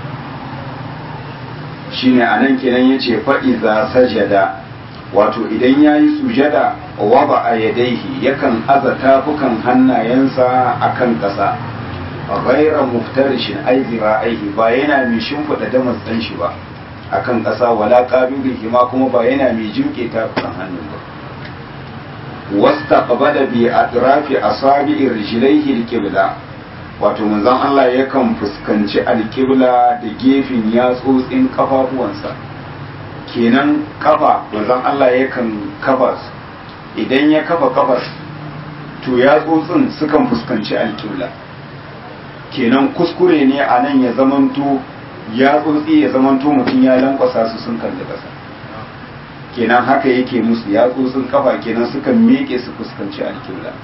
shine anan kenan yace fa iza sajada wato idan yayi sujada waba a yadaihi yakan aza tafukan hannayensa akan ƙasa ghaira muftarishin ai zira'aihi ba yana mai shimfiɗa damas ɗan shi ba akan ƙasa wala qabidihi ma kuma ba yana mai jimke tafukan hannun ba wastaqbala bi atrafi asabi'i rijlaihi alqibla wato manzon Allah yakan fuskanci alƙibla da gefen yatsotsin kafafuwansa kenan kafa manzon Allah yakan kafa idan ya kafa kafar to yatsotsin sukan fuskanci alƙibla kenan kuskure ne a nan ya zamanto yatsotsi ya zamanto mutum ya lankwasa su sun kalli ƙasa kenan haka yake musu yatsotsin kafa kenan sukan miƙe su fuskanci alƙibla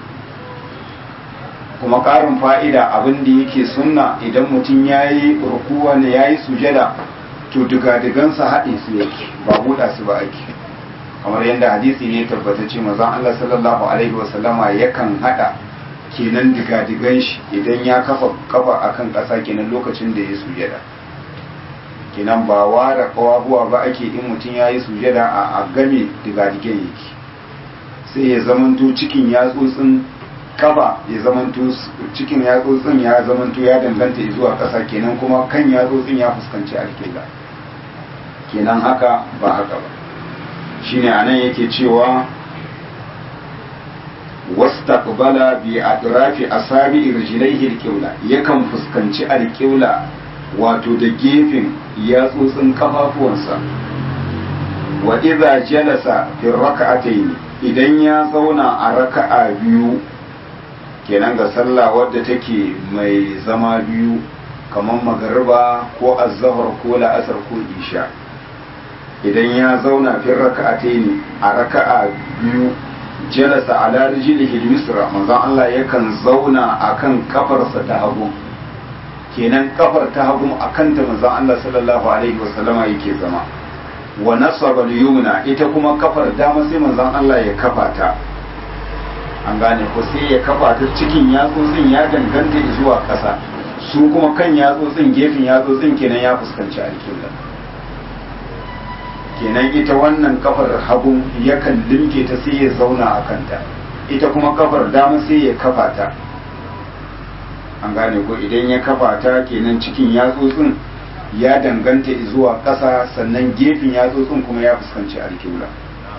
kuma ƙarin fa'ida abin da yake sunna idan mutum ya yi rukuwa ne ya yi sujada to digadigansa haɗe su yake ba buɗa su ba ake kamar yadda hadisi ne tabbatacce mazan Allah sallallahu alaihi wasallama yakan haɗa kenan digadigan shi idan ya kafa kafa akan ƙasa kenan lokacin da ya sujada kenan ba ware kawabuwa ba ake in mutum ya yi sujada a game digadigan yake sai ya zamanto cikin yatsotsin kafa ya zamanto cikin yatsotsin ya zamanto ya danganta zuwa ƙasa kenan kuma kan yatsotsin ya fuskanci alƙibla kenan haka ba haka ba shine anan yake cewa wastaqbala bi atrafi asabi rijlaihi alqibla yakan fuskanci alqibla wato da gefen yatsotsin kafafuwansa wa idza jalasa fi rak'atayn idan ya zauna a raka'a biyu kenan ga sallah wadda take mai zama biyu kamar magariba ko azhar ko la'asar ko isha idan ya zauna fi raka'ataini a raka'a biyu jalasa ala rijlihi al-yusra manzon Allah yakan zauna akan kafarsa ta hagu kenan kafar ta hagu akan ta manzon Allah sallallahu alaihi wasallama yake zama wa nasaba al-yumna ita kuma kafar dama sai manzon Allah ya kafa ta an gane ko sai ya kafa ta cikin yatsotsin ya danganta zuwa ƙasa su kuma kan yatsotsin gefen yatsotsin kenan ya fuskanci alƙibla kenan ita wannan kafar hagu yakan limke ta sai ya zauna a kanta ita kuma kafar dama sai ya kafa ta an gane ko idan ya kafa ta kenan cikin yatsotsin ya danganta zuwa ƙasa sannan gefen yatsotsin kuma ya fuskanci alƙibla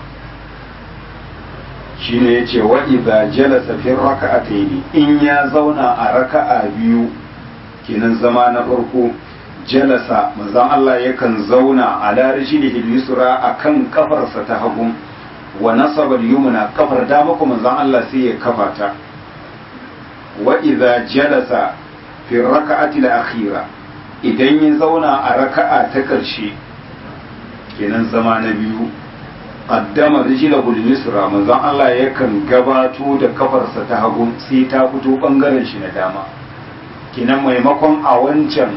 shine yace wa idza jalasa fi raka'atayn in ya zauna a raka'a biyu kenan zama na farko jalasa manzon Allah yakan zauna ala rijlihi yusra akan kafarsa ta hagu wa nasaba al-yumna kafar dama kuma manzon Allah sai ya kafa ta wa idza jalasa fi raka'ati al-akhira idan ya zauna a raka'a ta karshe kenan zama na biyu qaddama rijlahu al-yusra manzon Allah yakan gabato da kafarsa ta hagu sai ta fito bangaren shi na dama kenan maimakon a wancan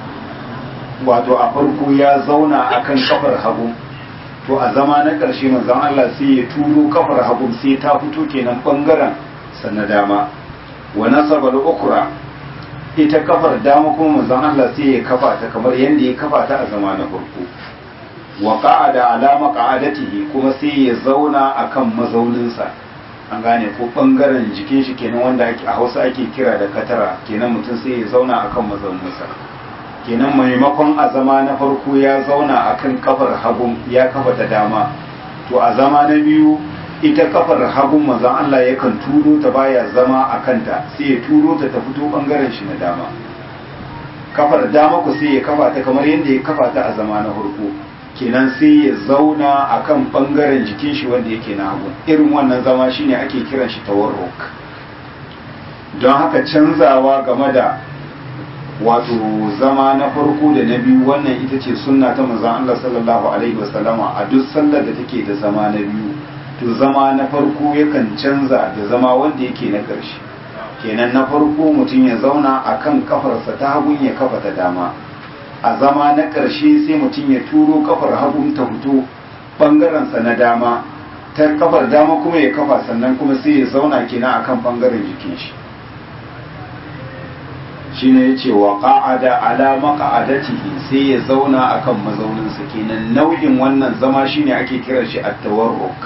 wato a farko ya zauna akan kafar hagu to a zama na ƙarshe manzon Allah sai ya turo kafar hagu sai ta fito kenan bangaren sa na dama wa nasaba al-ukra ita kafar dama kuma manzon Allah sai ya kafa ta kamar yadda ya kafa ta a zama na farko wa qa'ada ala maq'adatihi kuma sai ya zauna akan mazauninsa an gane ko bangaren jikin shi kenan wanda ake a Hausa ake kira da katara kenan mutum sai ya zauna akan mazauninsa kenan maimakon a zama na farko ya zauna akan kafar hagun ya kafa ta dama to a zama na biyu ita kafar hagun manzon Allah yakan turo ta baya zama a kanta sai ya turo ta ta fito bangaren shi na dama kafar dama ku sai ya kafa ta kamar yadda ya kafa ta a zama na farko kenan sai ya zauna a kan ɓangaren jikin shi wanda yake na hagu irin wannan zama shine ake kiran shi tawarruk don haka canzawa game da wato zama na farko da na biyu wannan ita ce sunna ta manzon Allah sallallahu alaihi wasallama a duk sallar da take da zama na biyu to zama na farko yakan canza da zama wanda yake na ƙarshe kenan na farko mutum ya zauna akan kafarsa ta hagun ya kafa ta dama a zama na ƙarshe sai mutum ya turo kafar hagun ta fito ɓangarensa na dama ta kafar dama kuma ya kafa sannan kuma sai ya zauna kina akan ɓangaren jikin shi shi ne ya ce wa ƙa'ada ala maƙa'adatihi sai ya zauna akan mazauninsa kenan nau'in wannan zama shine ake kiran shi at-tawarruk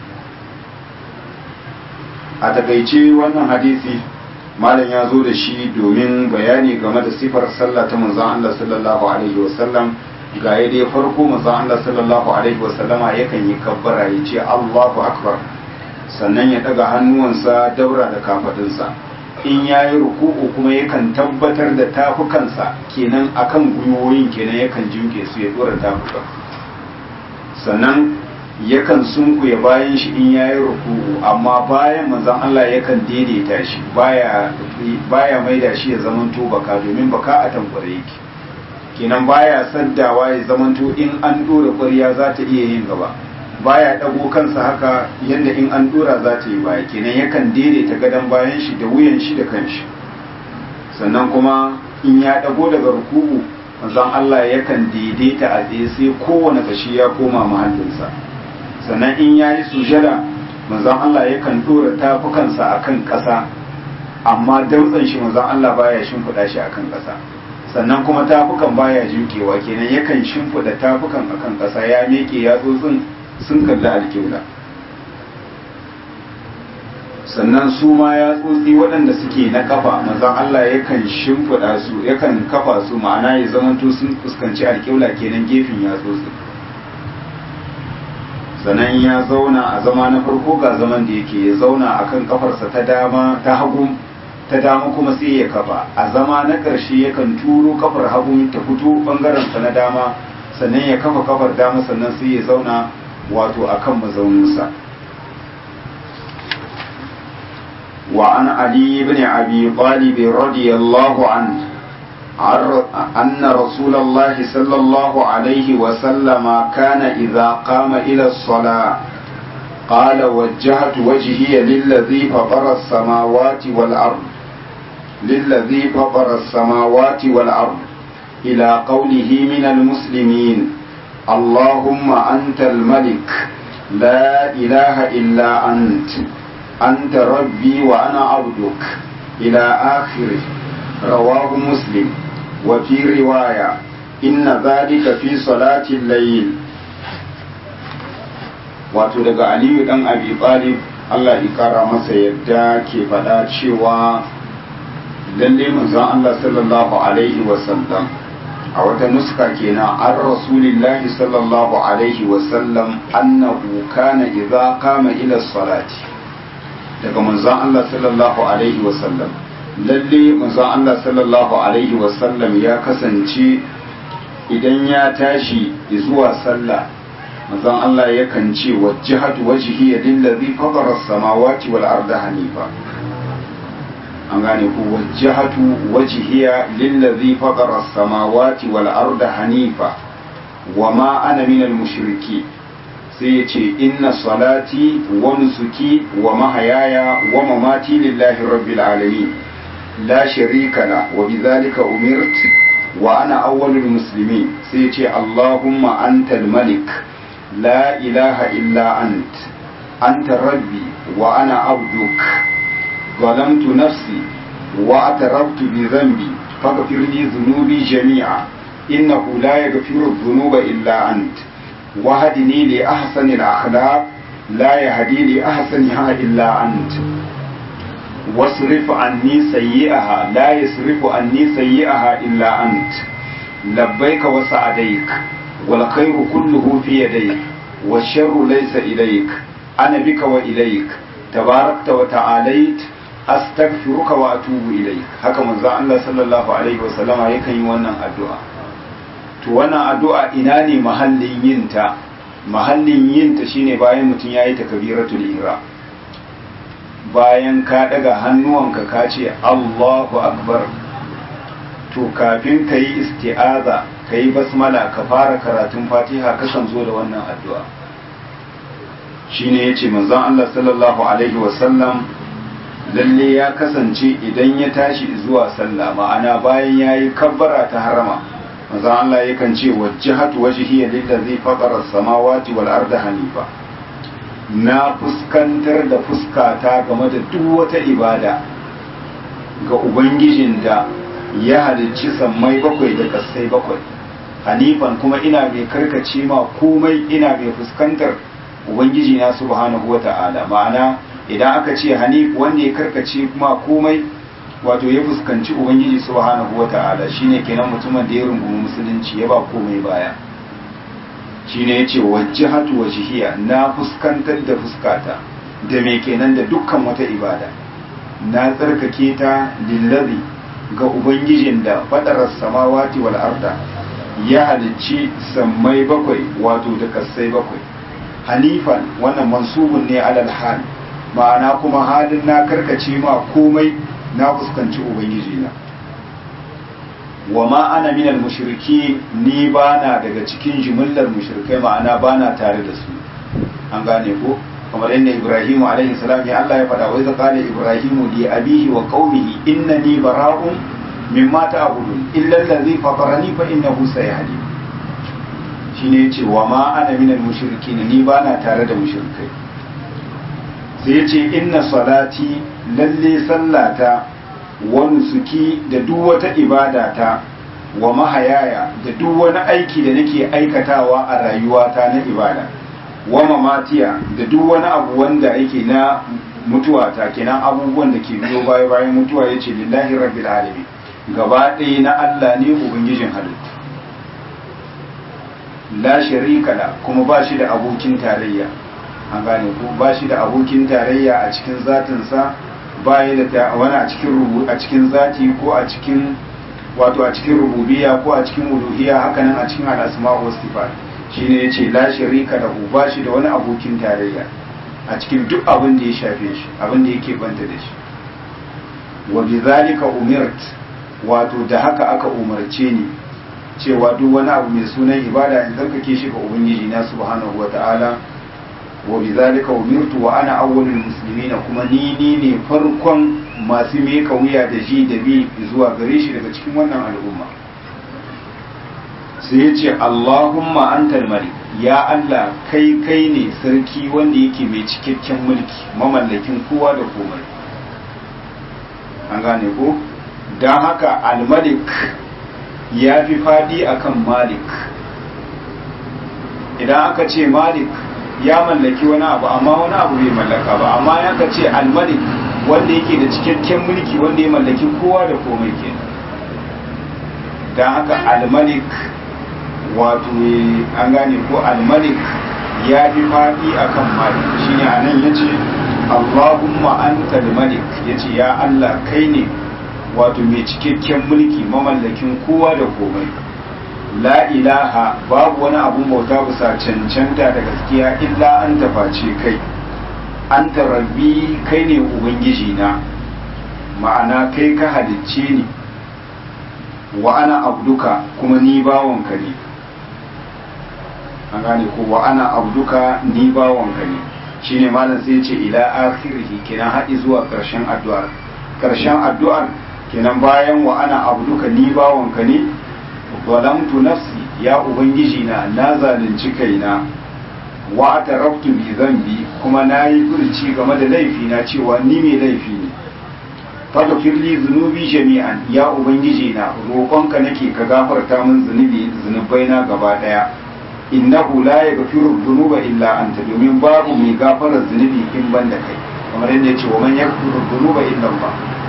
a takaice wannan hadisi malam ya zo da shi domin bayani game da sifar sallah ta manzon Allah sallallahu alaihi wasallam ga ya dai farko manzon Allah sallallahu alaihi wasallama yakan yi kabbara ya ce Allahu akbar sannan ya daga hannuwansa daura da kafadinsa in ya yi ruku'u kuma yakan tabbatar da tafukansa kenan akan gwiwoyin kenan yakan jinke su ya dora tafukan sannan yakan sunkuya bayan shi in yayi ruku'u amma bayan manzon Allah yakan daidaita shi baya baya maida shi ya zamanto baka domin baka a tankware yake kenan baya saddawa ya zamanto in an dora ƙwarya za ta iya yin gaba baya dago kansa haka yadda in an dora za ta yi baya kenan yakan daidaita gadon bayan shi da wuyan shi da kanshi sannan kuma in ya dago daga ruku'u manzon Allah yakan daidaita a tsaye sai kowane kashi ya koma mahallinsa sannan in ya yi sujada manzon Allah yakan dora tafukansa akan ƙasa amma dautsan shi manzon Allah baya shimfiɗa shi akan ƙasa sannan kuma tafukan baya jukewa kenan yakan shimfiɗa tafukan akan ƙasa ya meke ya tsotsin sun kalli alƙibla sannan su ma ya tsotsi waɗanda suke na kafa manzon Allah yakan shimfiɗa su yakan kafa su ma'ana ya zamanto sun fuskanci alƙibla kenan gefen ya tsotsi sannan ya zauna a zama na farko ga zaman da yake ya zauna akan kafarsa ta dama ta hagu ta dama kuma sai ya kafa a zama na ƙarshe yakan turo kafar hagu ta fito ɓangarensa na dama sannan ya kafa kafar dama sannan sai ya zauna wato akan mazauninsa وعن علي بن أبي طالب رضي الله عنه أن رسول الله صلى الله عليه وسلم كان إذا قام إلى الصلاة قال وجهت وجهي للذي فطر السماوات والأرض للذي فطر السماوات والأرض إلى قوله من المسلمين اللهم أنت الملك لا إله إلا أنت أنت ربي وأنا عبدك إلى آخره رواه مسلم وفي رواية إن ذلك في صلاة الليل wato daga aliyu dan abi talib Allah ya kara masa yadda ke faɗa cewa lalle manzon Allah sallallahu alaihi wasallam a wata nuska kenan an rasulillahi sallallahu alaihi wasallam annahu kana idza qama ila salati daga manzon Allah sallallahu alaihi wasallam lalle manzon Allah sallallahu alaihi wasallam ya kasance idan ya tashi zuwa sallah manzon Allah yakan ce wajjahatu wajhi lillazi fatara as-samawati wal arda hanifa an gane ku wajjahatu wajhiya lillazi fatara as-samawati wal arda hanifa wama ana minal mushriki sai ya ce inna salati wa nusuki wa mahayaya wa mamati lillahi rabbil alamin la sharika la wa bidhalika umirt wa ana awwalul muslimin sai ya ce allahumma antal malik la ilaha illa ant anta rabbi wa ana abduk ظلمت نفسي واعترفت بذنبي فاغفر لي ذنوبي جميعا إنه لا يغفر الذنوب إلا أنت وهدني لأحسن الأخلاق لا يهدي لأحسنها إلا أنت واصرف عني سيئها لا يصرف عني سيئها إلا أنت لبيك وسعديك والخير كله في يديك والشر ليس إليك أنا بك وإليك تباركت وتعاليت astaghfiruka wa atubu ilaik haka manzo Allah sallallahu alaihi wasallama yakan yi wannan addu'a to wannan addu'a ina ne mahallin yin ta mahallin yin ta shine bayan mutum yayi takbiratul ihram bayan ka daga hannuwanka ka ce Allahu akbar to kafin ka yi isti'aza ka yi basmala ka fara karatun fatiha kasan zo da wannan addu'a shine yace manzon Allah sallallahu alaihi wasallam lalle ya kasance idan ya tashi zuwa sallah ma'ana bayan ya yi kabbara ta harama maza Allah yakan ce wajjahatu wajhiya lillazi fatara samawati wal arda hanifa na fuskantar da fuskata game da duk wata ibada ga ubangijin da ya halicci sammai bakwai da kasai bakwai hanifan kuma ina mai karkace ma komai ina mai fuskantar ubangiji na subhanahu wata'ala ma'ana idan aka ce hanif wanda ya karkace kuma komai wato ya fuskanci ubangiji subhanahu wata'ala shine kenan mutumin da ya rungumi musulunci ya ba komai baya shine yace wajjahatu wajhiya na fuskantar da fuskata da me kenan da dukkan wata ibada na tsarkake ta lillazi ga ubangijin da fadarar samawati wal arda ya halicci sammai bakwai wato da kasai bakwai hanifan wannan mansubun ne alal hal ma'ana kuma halin na karkace ma komai na fuskanci ubangiji na wa ma ana minal mushriki ni bana daga cikin jimillar mushrikai ma'ana bana tare da su an gane ko kamar yadda Ibrahim alaihi salam ya Allah ya faɗa wa idza qala Ibrahim li abihi wa qaumihi innani bara'un mimma ta'budun illa allazi fatarani fa innahu sayahdi shine yace wa ma ana minal mushrikin ni bana tare da mushrikai sai ya ce inna salati lalle sallata wa nusuki da duk wata ibadata wa mahayaya da duk wani aiki da nake aikatawa a rayuwata na ibada wa mamatiya da duk wani abu wanda yake na mutuwata kenan abubuwan da ke biyo baya bayan mutuwa yace lillahi rabbil alamin gaba ɗaya na Allah ne ubangijin halittu la sharika la kuma ba shi da abokin tarayya an gane ko ba shi da abokin tarayya a cikin zatinsa ba ya da wani a cikin rubu a cikin zati ko a cikin wato a cikin rububiyya ko a cikin uluhiyya hakanan a cikin al-asma wa sifat shine yace la sharika lahu ba shi da wani abokin tarayya a cikin duk abin da ya shafe shi abin da yake banta da shi wa bidhalika umirt wato da haka aka umarce ni cewa duk wani abu mai sunan ibada in tsarkake shi ga ubangiji na subhanahu wata'ala wa bizalika umirtu wa ana awwalul muslimin kuma ni ni ne farkon masu meka wuya da ji da bi zuwa gare shi daga cikin wannan al'umma sai ya ce Allahumma antal malik ya Allah kai kai ne sarki wanda yake mai cikakken mulki mamallakin kowa da komai an gane ko don haka al-malik ya fi fadi akan malik idan aka ce malik ya mallaki wani abu amma wani abu bai mallaka ba amma ya ka ce al-malik wanda yake da cikakken mulki wanda ya mallaki kowa da komai kenan don haka al-malik wato an gane ko al-malik ya fi faɗi akan malik shine anan yace Allahumma anta al-malik yace ya Allah kai ne wato mai cikakken mulki mamallakin kowa da komai la ilaha babu wani abun bauta bisa cancanta da gaskiya illa an taface kai anta rabbi kai ne ubangiji na ma'ana kai ka halicce ni wa ana abduka kuma ni bawanka ne an gane ko wa ana abduka ni bawanka ne shine malam sai ce ila akhirih kenan haɗi zuwa ƙarshen addu'ar ƙarshen addu'ar kenan bayan wa ana abduka ni bawanka ne zalamtu nafsi ya ubangiji na na zalunci kaina wa ataraftu bi zambi kuma na yi furci game da laifi na cewa ni mai laifi ne faghfir li zunubi jami'an ya ubangiji na roƙonka nake ka gafarta min zunubi zunubai na gaba daya innahu la yaghfiru dhunuba illa anta domin babu mai gafarar zunubi in ban da kai kamar yadda ya ce wa man yaghfiru dhunuba illa Allah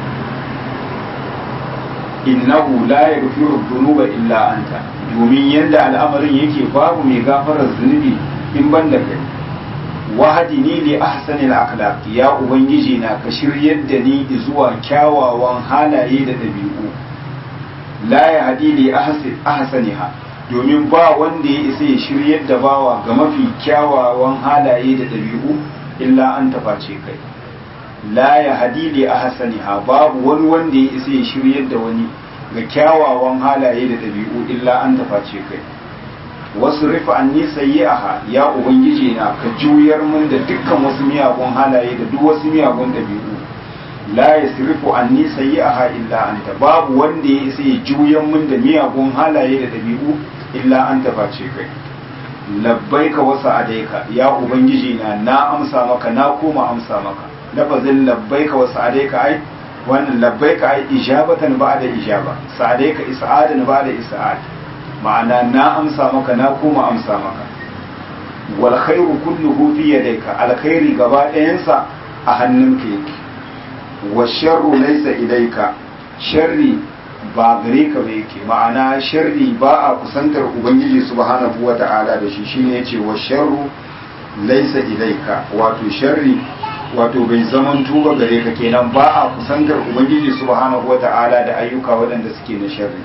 innahu la yaghfiru dhunuba illa anta domin yadda al'amarin yake babu mai gafarar zunubi in ban da kai wahadi ni li ahsanil akhlaq ya ubangiji na ka shiryar da ni zuwa kyawawan halaye da dabi'u la yahdi li ahsaniha domin ba wanda ya isa ya shiryar da bawa ga mafi kyawawan halaye da dabi'u illa an taface kai la yahdi li ahsaniha babu wani wanda ya isa ya shiryar da wani ga kyawawan halaye da dabi'u illa an taface kai wasu rufe an yi sayyi'aha ya ubangiji na ka juyar mun da dukkan wasu miyagun halaye da duk wasu miyagun dabi'u la yasrifu anni sayyi'aha illa anta babu wanda ya isa ya juyan mun da miyagun halaye da dabi'u illa anta face kai labbaika wa sa'adaika ya ubangiji na na amsa maka na koma amsa maka lafazin labbaika wa sa'adaika ai wannan labbaika ai ijabatan ba'da ijaba sa'adaika is'adan ba'da is'ad ma'ana na amsa maka na koma amsa maka wal khairu kulluhu fi yadayka alkhairi gaba ɗayansa a hannunka yake wa sharru laysa ilayka sharri ba gare ka ba yake ma'ana sharri ba a kusantar ubangiji subhanahu wata'ala da shi shine yace wa sharru laysa ilayka wato sharri wato bai zaman tuba gare ka kenan ba a kusantar ubangiji subhanahu wata'ala da ayyuka waɗanda suke na sharri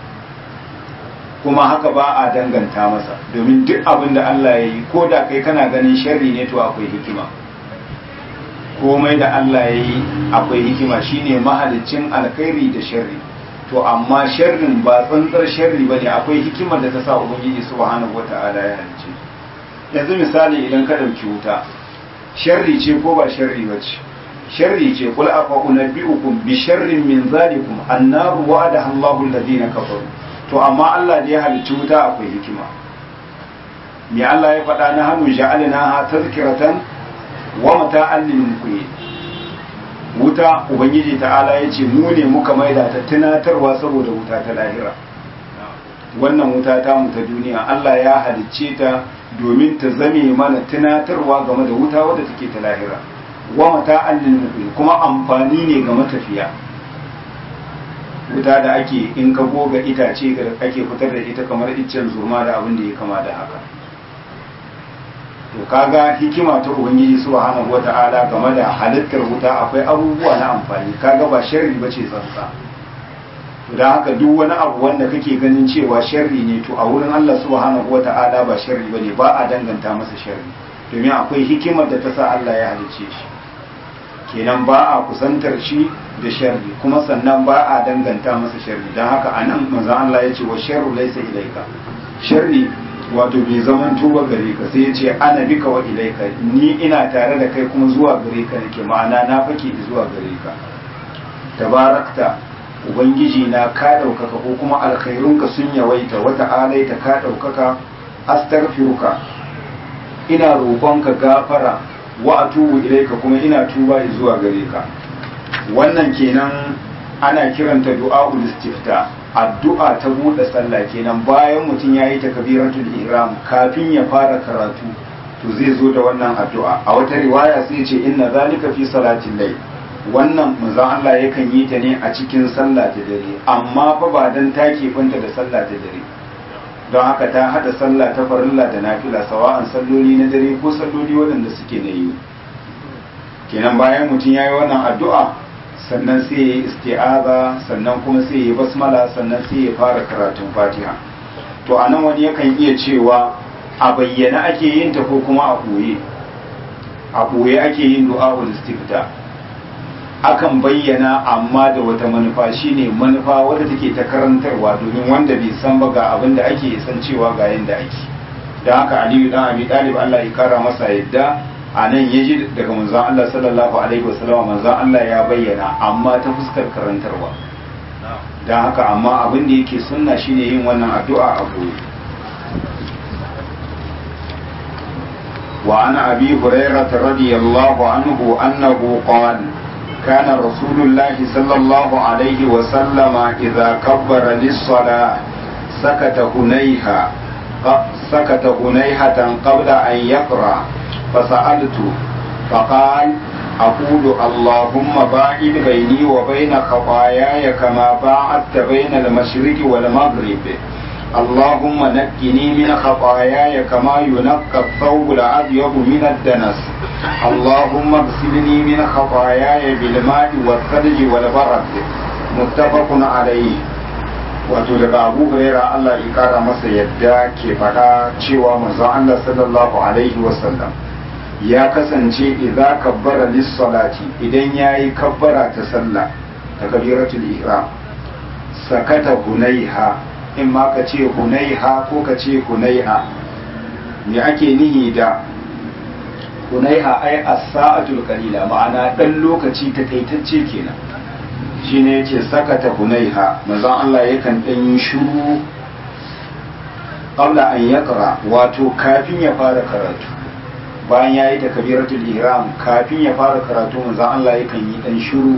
kuma haka ba a danganta masa domin duk abin da Allah ya yi ko da kai kana ganin sharri ne to akwai hikima komai da Allah ya yi akwai hikima shine mahalicin alkhairi da sharri to amma sharrin ba tsantsar sharri bane akwai hikimar da ta sa ubangiji subhanahu wata'ala ya halice yanzu misali idan ka dauki wuta sharri ce ko ba sharri bace sharri ce kul afa unabbiukum bi sharrin min zalikum annaru wa'ada Allahu alladhina kafaru to amma Allah da ya halicci wuta akwai hikima me Allah ya faɗa na hannu ja'alna ha tazkiratan wa mata'an lil muqin wuta ubangiji ta'ala ya ce mu ne muka maida ta tunatarwa saboda wuta ta lahira wannan wuta ta mu ta duniya Allah ya halicce ta domin ta zame mana tunatarwa game da wuta wadda take ta lahira wa mata'an lil muqin kuma amfani ne ga matafiya wuta da ake in ka goga itace da ake fitar da ita kamar iccen zurma da abin da ya kama da haka to kaga hikima ta ubangiji subhanahu wata'ala game da halittar wuta akwai abubuwa na amfani kaga ba sharri bace tsantsa to dan haka duk wani abu wanda kake ganin cewa sharri ne to a wurin Allah subhanahu wata'ala ba sharri bane ba a danganta masa sharri domin akwai hikimar da ta sa Allah ya halicce shi kenan ba a kusantar shi da sharri kuma sannan ba a danganta masa sharri don haka a nan manzan Allah ya ce wa sharru laisa ilaika sharri wato bai zaman tuba gare ka sai ya ce ana bika wa ilaika ni ina tare da kai kuma zuwa gare ka nake ma'ana na fake zuwa gare ka tabarakta ubangiji na ka ɗaukaka ko kuma alkhairunka sun yawaita wata alaita ka ɗaukaka astaghfiruka ina roƙonka gafara wa atubu ilaika kuma ina tuba zuwa gare ka wannan kenan ana kiranta du'a'ul istifta addu'a ta buɗe sallah kenan bayan mutum yayi takbiratul ihram kafin ya fara karatu to zai zo da wannan addu'a a wata riwaya sai ya ce inna zalika fi salatil layl wannan manzon Allah yakan yi ta ne a cikin sallah ta dare amma fa ba dan take fanta da sallah ta dare don haka ta hada sallah ta farilla da nafila sawa'an salloli na dare ko salloli waɗanda suke na yi kenan bayan mutum ya yi wannan addu'a sannan sai ya yi isti'aza sannan kuma sai ya yi basmala sannan sai ya fara karatun fatiha to a nan wani yakan iya cewa a bayyana ake yin ta ko kuma a ɓoye a ɓoye ake yin du'a'ul istifta akan bayyana amma da wata manufa shine manufa wadda take ta karantarwa domin wanda bai san ba ga abin da ake san cewa ga yanda ake don haka aliyu dan abi talib Allah ya kara masa yadda a nan ya ji daga manzon Allah sallallahu alaihi wasallam manzon Allah ya bayyana amma ta fuskar karantarwa don haka amma abin da yake sunna shine yin wannan addu'a a gobe وعن أبي هريرة رضي الله عنه أنه قال كان رسول الله صلى الله عليه وسلم إذا كبر للصلاة سكت هنيها سكت هنيهة قبل أن يقرأ فسألت فقال أقول اللهم باعد بيني وبين خطاياي كما باعدت بين المشرق والمغرب اللهم نقني من خطاياي كما ينقى الثوب الأبيض من الدنس اللهم اغسلني من خطاياي بالماء والثلج والبرد متفق عليه wato daga abu huraira Allah ya kara masa yadda ke faɗa cewa manzon Allah sallallahu alaihi wasallam ya kasance idza kabbara lis-salati idan yayi kabbara ta sallah ta kabiratul ihram sakata hunaiha in ma ka ce hunaiha ko ka ce hunaiha me ake nihi da hunaiha ai as-sa'atul qalila ma'ana dan lokaci takaitacce kenan shine yace sakata hunaiha manzon Allah yakan dan yi shiru qabla an yaqra wato kafin ya fara karatu bayan yayi takbiratul ihram kafin ya fara karatu manzon Allah yakan yi dan shiru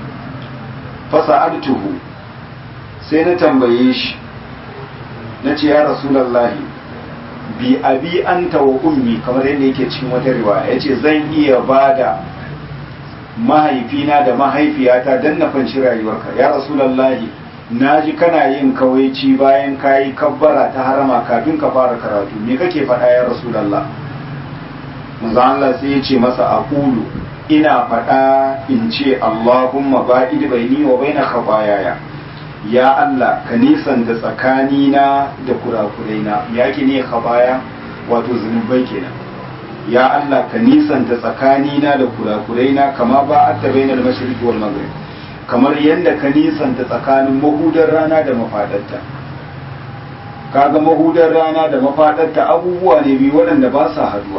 fasa'altuhu sai na tambaye shi na ce ya rasulallahi bi abi anta wa ummi kamar yadda yake cikin wata riwaya ya ce zan iya ba da mahaifina da mahaifiyata don na fanci rayuwarka ya rasulallahi na ji kana yin kawaici bayan ka yi kabbara ta harama kafin ka fara karatu me kake faɗa ya rasulallah manzo Allah sai ya ce masa aqulu ina faɗa in ce Allahumma ba'id baini wa baina khataayaaya ya Allah ka nisanta tsakanina da kurakuraina ya ke ne khabaya wato zunubai kenan ya Allah ka nisanta tsakanina da kurakuraina kama ba a tabe na mashriqi wal maghrib kamar yadda ka nisanta tsakanin mahudar rana da mafadarta kaga mahudar rana da mafadarta abubuwa ne biyu waɗanda ba sa haduwa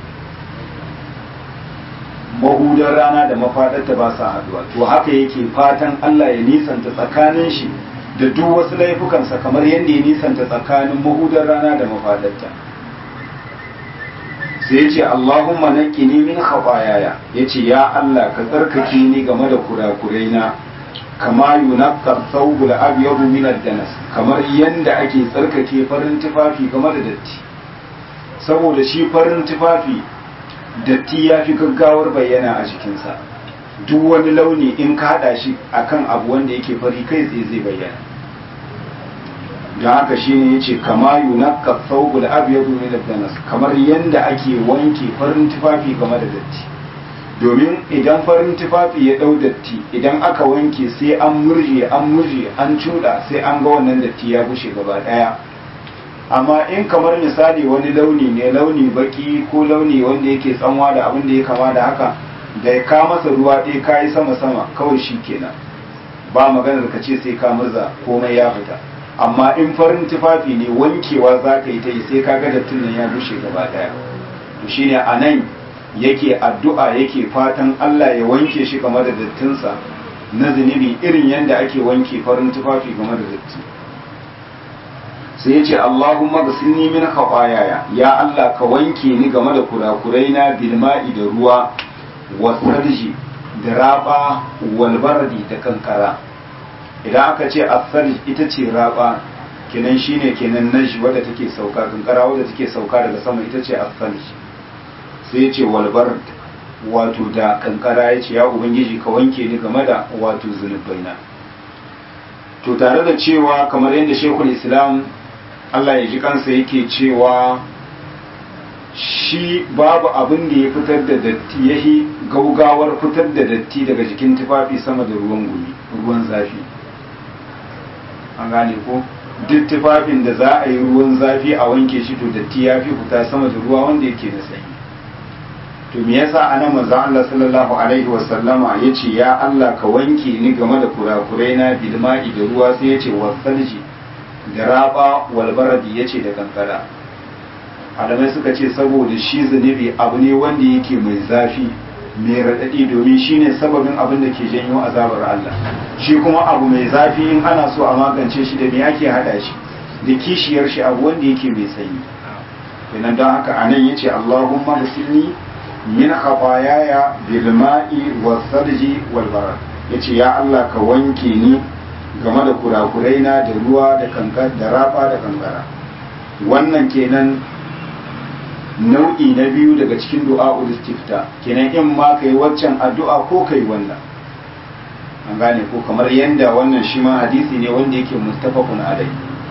mahudar rana da mafadarta ba sa haduwa to haka yake fatan Allah ya nisanta tsakanin shi da duk wasu laifukansa kamar yadda ya nisanta tsakanin mahudar rana da mafadarta sai ya ce Allahumma naqqini min khataayaya yace ya Allah ka tsarkake ni game da kurakurai na kama yunaqqa thawbul abyad min ad-danas kamar yanda ake tsarkake farin tufafi game da datti saboda shi farin tufafi datti ya fi gaggawar bayyana a jikinsa duk wani launi in ka haɗa shi akan abu wanda yake fari kai tsaye zai bayyana da haka shi ne ya ce kama yunakka thawbul abyadu min ad-danas kamar yanda ake wanke farin tufafi game da datti domin idan farin tufafi ya dau datti idan aka wanke sai an murje an murje an cuda sai an ga wannan datti ya bushe gaba daya amma in kamar misali wani launi ne launi baki ko launi wanda yake tsanwa da abin da ya kama da haka da ya ka masa ruwa ɗaya ka yi sama-sama kawai shi kenan ba maganar ka ce sai ka murza komai ya fita amma in farin tufafi ne wankewa za ka yi ta yi sai ka ga dattin nan ya bushe gaba ɗaya to shine a nan yake addu'a yake fatan Allah ya wanke shi game da dattinsa na zunubi irin yadda ake wanke farin tufafi game da datti sai ya ce Allahumma gasilni min khafayaya ya Allah ka wanke ni game da kurakurai na bilma'i da ruwa wasarji da raba walbardi da kankara idan aka ce asarji ita ce raba kenan shine kenan naji wadda take sauka kankara wadda take sauka daga sama ita ce asarji sai ya ce walbard wato da kankara ya ce ya ubangiji ka wanke ni game da wato zunubaina to tare da cewa kamar yadda shekul islam Allah ya ji kansa yake cewa shi babu abin da ya fitar da datti ya yi gaugawar fitar da datti daga jikin tufafi sama da ruwan gumi ruwan zafi an gane ko duk tufafin da za a yi ruwan zafi a wanke shi to datti ya fi fita sama da ruwa wanda yake da sanyi to me yasa anan manzon Allah sallallahu alaihi wasallama yace ya Allah ka wanke ni game da kurakurai na bilma'i da ruwa sai yace wasalji da raba walbaradi ya ce da kankara alamai suka ce saboda shi zunubi abu ne wanda yake mai zafi mai raɗaɗi domin shi ne sababin abin da ke janyo azabar Allah shi kuma abu mai zafi in ana so a magance shi da me ake haɗa shi da kishiyar shi abu wanda yake mai sanyi kenan don haka anan yace Allahumma musilni min khafayaya bil ma'i was sarji wal barad yace ya Allah ka wanke ni game da kurakurai na da ruwa da kankar da raba da kankara wannan kenan nau'i na biyu daga cikin du'a istifta kenan in ma kai waccan addu'a ko kai wannan an gane ko kamar yanda wannan shi ma hadisi ne wanda yake muttafaqun alai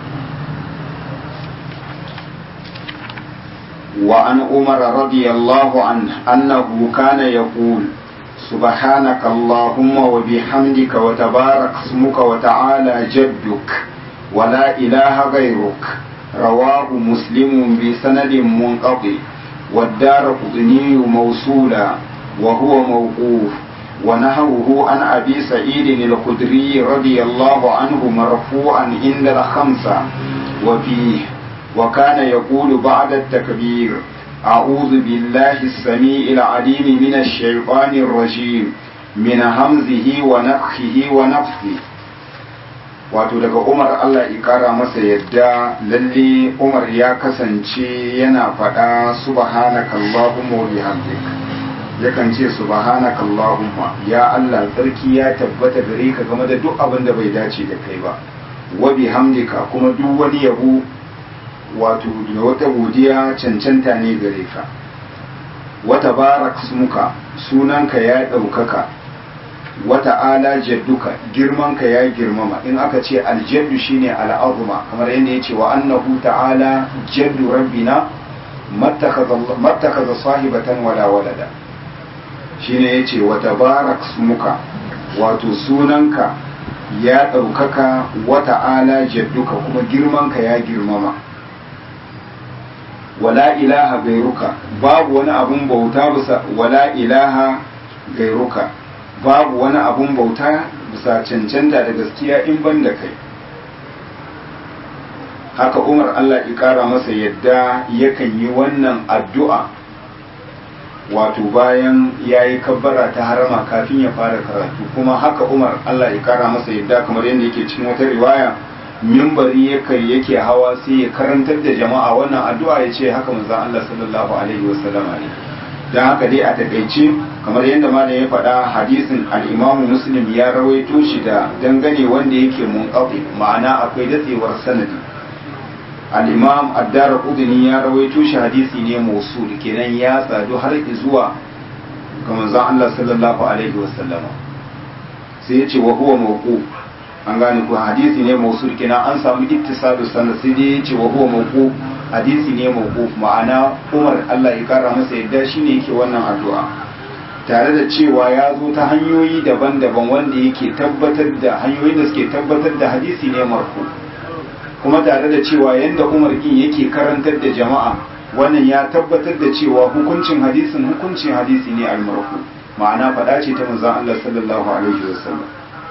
wa an umar radiyallahu anhu annahu kana yaqul سبحانك اللهم وبحمدك وتبارك اسمك وتعالى جدك ولا إله غيرك رواه مسلم بسند منقضي والدار قطني موصولا وهو موقوف ونهوه عن أبي سعيد الخدري رضي الله عنه مرفوعا عند الخمسة وفيه وكان يقول بعد التكبير أعوذ بالله السميع العليم من الشيطان الرجيم من همزه ونفخه ونفخه wato daga umar allah ikara masa yadda lalle umar ya kasance yana faɗa subhanaka allahumma wa bihamdik yakan ce subhanaka allahumma ya allah tsarki ya tabbata gare ka game da duk abin da bai dace da kai ba wa bihamdika kuma duk wani yabo wato da wata godiya cancanta ne gare ka wata barak smuka sunanka ya ɗaukaka wata ala jadduka girmanka ya girmama in aka ce aljaddu shine al'azuma kamar yadda ya ce wa annahu ta'ala jaddu rabbina mattakaza sahibatan wala walada shine ya ce wata barak smuka wato sunanka ya ɗaukaka wata ala jadduka kuma girmanka ya girmama wala ilaha gairuka babu wani abun bauta bisa wala ilaha gairuka babu wani abun bauta bisa cancanta da gaskiya in ban da kai haka umar allah ya kara masa yadda yakan yi wannan addu'a wato bayan ya yi kabbara ta harama kafin ya fara karatu kuma haka umar allah ya kara masa yadda kamar yadda yake cikin wata riwaya mimbari yake hawa sai ya karantar da jama'a wannan addu'a ya ce haka manzon Allah sallallahu alaihi wasallam ne dan haka dai a takaice kamar yadda malam ya faɗa hadisin al-Imam Muslim ya rawaito shi da dangane wanda yake munqati ma'ana akwai datsewar sanadi al-Imam Ad-Darqutni ya rawaito shi hadisi ne mausul kenan ya sadu har zuwa ga manzon Allah sallallahu alaihi wasallam sai ya ce wa huwa mawquf an gane ko hadisi ne mausul kenan an samu ittisadu sanad sai dai yace wa huwa mawquf hadisi ne mawquf ma'ana Umar Allah ya kara masa yadda shine yake wannan addu'a tare da cewa ya zo ta hanyoyi daban-daban wanda yake tabbatar da hanyoyin da suke tabbatar da hadisi ne marfu kuma tare da cewa yanda Umar kin yake karantar da jama'a wannan ya tabbatar da cewa hukuncin hadisin hukuncin hadisi ne al-marfu ma'ana faɗa ce ta manzon Allah sallallahu alaihi wasallam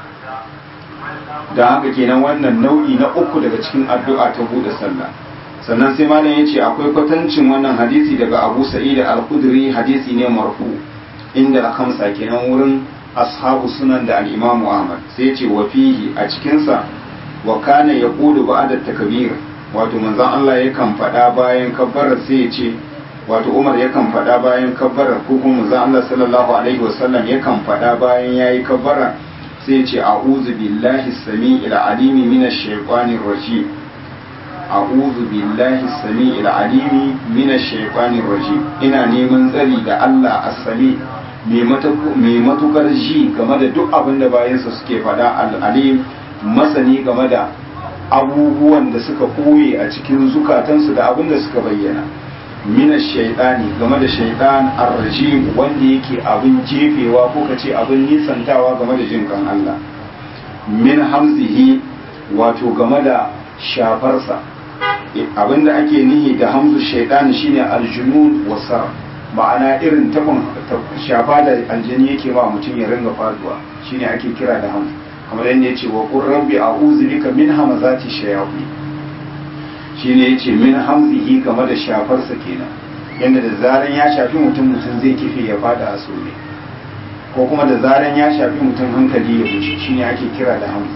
da haka kenan wannan nau'i na uku daga cikin addu'a ta buɗe sallah sannan sai malam ya ce akwai kwatancin wannan hadisi daga abu sa'id al-khudri hadisi ne marfu inda al-khamsa kenan wurin ashabu sunan da al-imam ahmad sai ya ce wa fihi a cikin sa wa kana yaqulu ba'da takbir wato manzon Allah yakan faɗa bayan kabbara sai ya ce wato Umar yakan faɗa bayan kabbara ko kuma manzon Allah sallallahu alaihi wasallam yakan faɗa bayan yayi kabbara sai ce a'udhu billahi sami'il alimi minash shaitanir rajim a'udhu billahi sami'il alimi minash shaitanir rajim ina neman tsari da Allah as-sami mai matukar ji game da duk abin da bayansa suke faɗa al-alim masani game da abubuwan da suka koye a cikin zukatansu da abin da suka bayyana mina shaidani game da shaidan arrajim wanda yake abin jefewa ko kace abin nisantawa game da jin kan Allah min hamzihi wato game da shafarsa abinda ake nihi da hamzu shaidan shine aljunun wasar ma'ana irin tabon shafa da aljani yake ba mutum ya ringa faduwa shine ake kira da hamzu kamar yadda yace wa qur rabbi a'udhu bika min hamazati shayatin shine yace min hamzihi game da shafarsa kenan yanda da zaran ya shafi mutum mutum zai kife ya fada a sore ko kuma da zaran ya shafi mutum hankali ya wuce shine ake kira da hamzi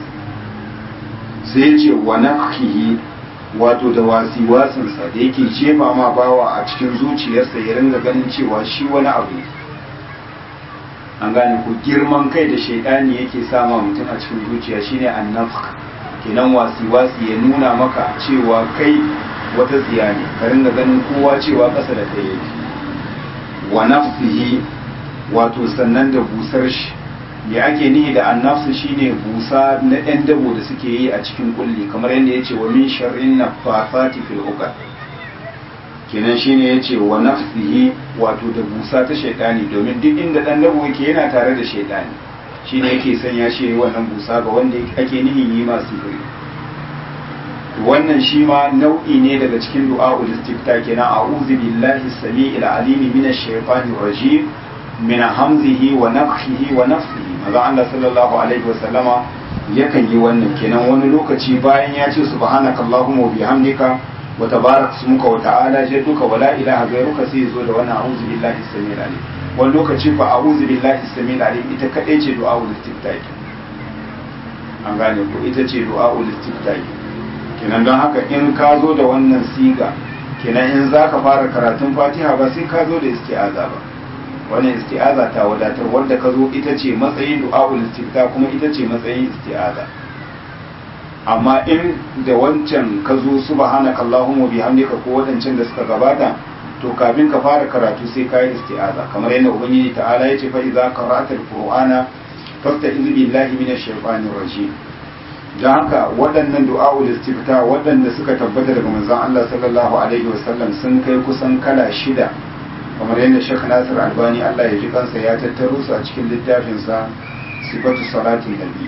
sai yace wa nakhihi wato da wasi wasinsa da yake jefa ma bawa a cikin zuciyarsa ya ringa ganin cewa shi wani abu an gane ko girman kai da shaidani yake sama mutum a cikin zuciya shine annafq kenan wasi-wasi ya nuna maka cewa kai wata tsiya ne ka ringa ganin kowa cewa ƙasa da kai yake wa nafsihi wato sannan da busar shi me ake nihi da annafsu shine busa na ɗan dabo da suke yi a cikin kulli kamar yadda ya ce wa min sharrin nafasati fil uqad kenan shine ya ce wa nafsihi wato da busa ta shaidani domin duk inda ɗan dabo yake yana tare da shaidani shi ne yake sanya shi wannan busa ga wanda ake nihin yi masu sihiri wannan shi ma nau'i ne daga cikin du'a'ul istifta kenan a'udhu billahi samii'il alimi minash shaitanir rajim min hamzihi wa nafthihi wa nafsihi maza Allah sallallahu alaihi wasallama yakan yi wannan kenan wani lokaci bayan ya ce subhanaka allahumma wa bihamdika wa tabarak smuka wa ta'ala jadduka wa la ilaha ghayruka sai zo da wannan a'udhu billahi samii'il alim wani lokaci ba a uzu billahi samil alim ita kadai ce du'a ul istiftahi an gane ko ita ce du'a ul istiftahi kenan don haka in ka zo da wannan siga kenan in zaka fara karatun fatiha ba sai ka zo da isti'aza ba wannan isti'aza ta wadatar wanda ka zo ita ce matsayin du'a ul istifta kuma ita ce matsayin isti'aza amma in da wancan ka zo subhanaka allahumma bihamdika ko wadancan da suka gabata to kafin ka fara karatu sai ka yi isti'aza kamar yadda ubangiji ta'ala ya ce fa idza qara'ta al-qur'ana fasta'iz billahi minash shaitanir rajim dan haka waɗannan du'a'ul istifta waɗanda suka tabbata daga manzon Allah sallallahu alaihi wasallam sun kai kusan kala shida kamar yadda Sheikh Nasir Albani Allah ya ji kansa ya tattaro su a cikin littafin sa sifatu salatin nabi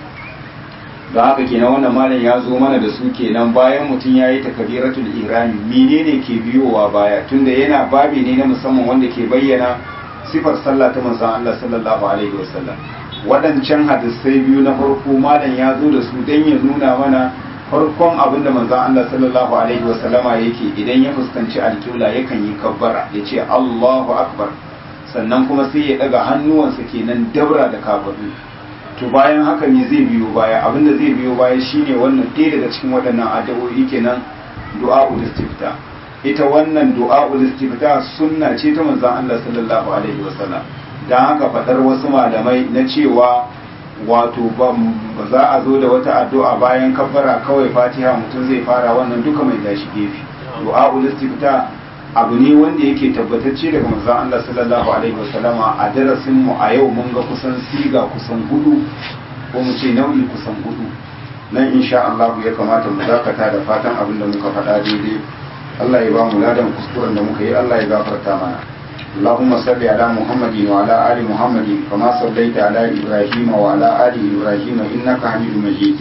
da haka kenan wannan malam ya zo mana da su kenan bayan mutum ya yi takabiratul ihrami menene ke biyowa baya tunda yana babi ne na musamman wanda ke bayyana sifar sallah ta manzon Allah sallallahu alaihi wasallam waɗancan hadisai biyu na farko malam ya zo da su dan ya nuna mana farkon abin da manzon Allah sallallahu alaihi wasallama yake idan ya fuskanci alƙibla yakan yi kabbara ya ce Allahu akbar sannan kuma sai ya daga hannuwansa kenan dabra da kafadu to bayan haka ne zai biyo baya abinda zai biyo baya shine wannan ɗaya daga cikin waɗannan addu'o'i kenan du'a'ul istifta ita wannan du'a'ul istifta sunna ce ta manzon Allah sallallahu alaihi wasallam dan haka fadar wasu malamai na cewa wato ba za a zo da wata addu'a bayan kabbara kawai Fatiha mutum zai fara wannan duka mai dashi gefe du'a'ul istifta abu ne wanda yake tabbatacce daga manzon Allah sallallahu alaihi wasallama a darasin mu a yau mun ga kusan siga kusan hudu ko mu ce nau'i kusan hudu nan insha Allah ya kamata mu dakata da fatan abin da muka faɗa daidai Allah ya ba mu ladan kuskuren da muka yi Allah ya gafarta mana اللهم صل على محمد وعلى آل محمد كما صليت على إبراهيم وعلى آل إبراهيم إنك حميد مجيد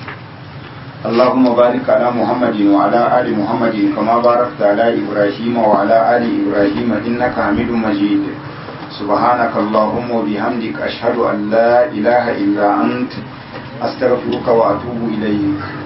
اللهم بارك على محمد وعلى آل محمد كما باركت على إبراهيم وعلى آل إبراهيم إنك حميد مجيد سبحانك اللهم وبحمدك أشهد أن لا إله إلا أنت أستغفرك وأتوب إليك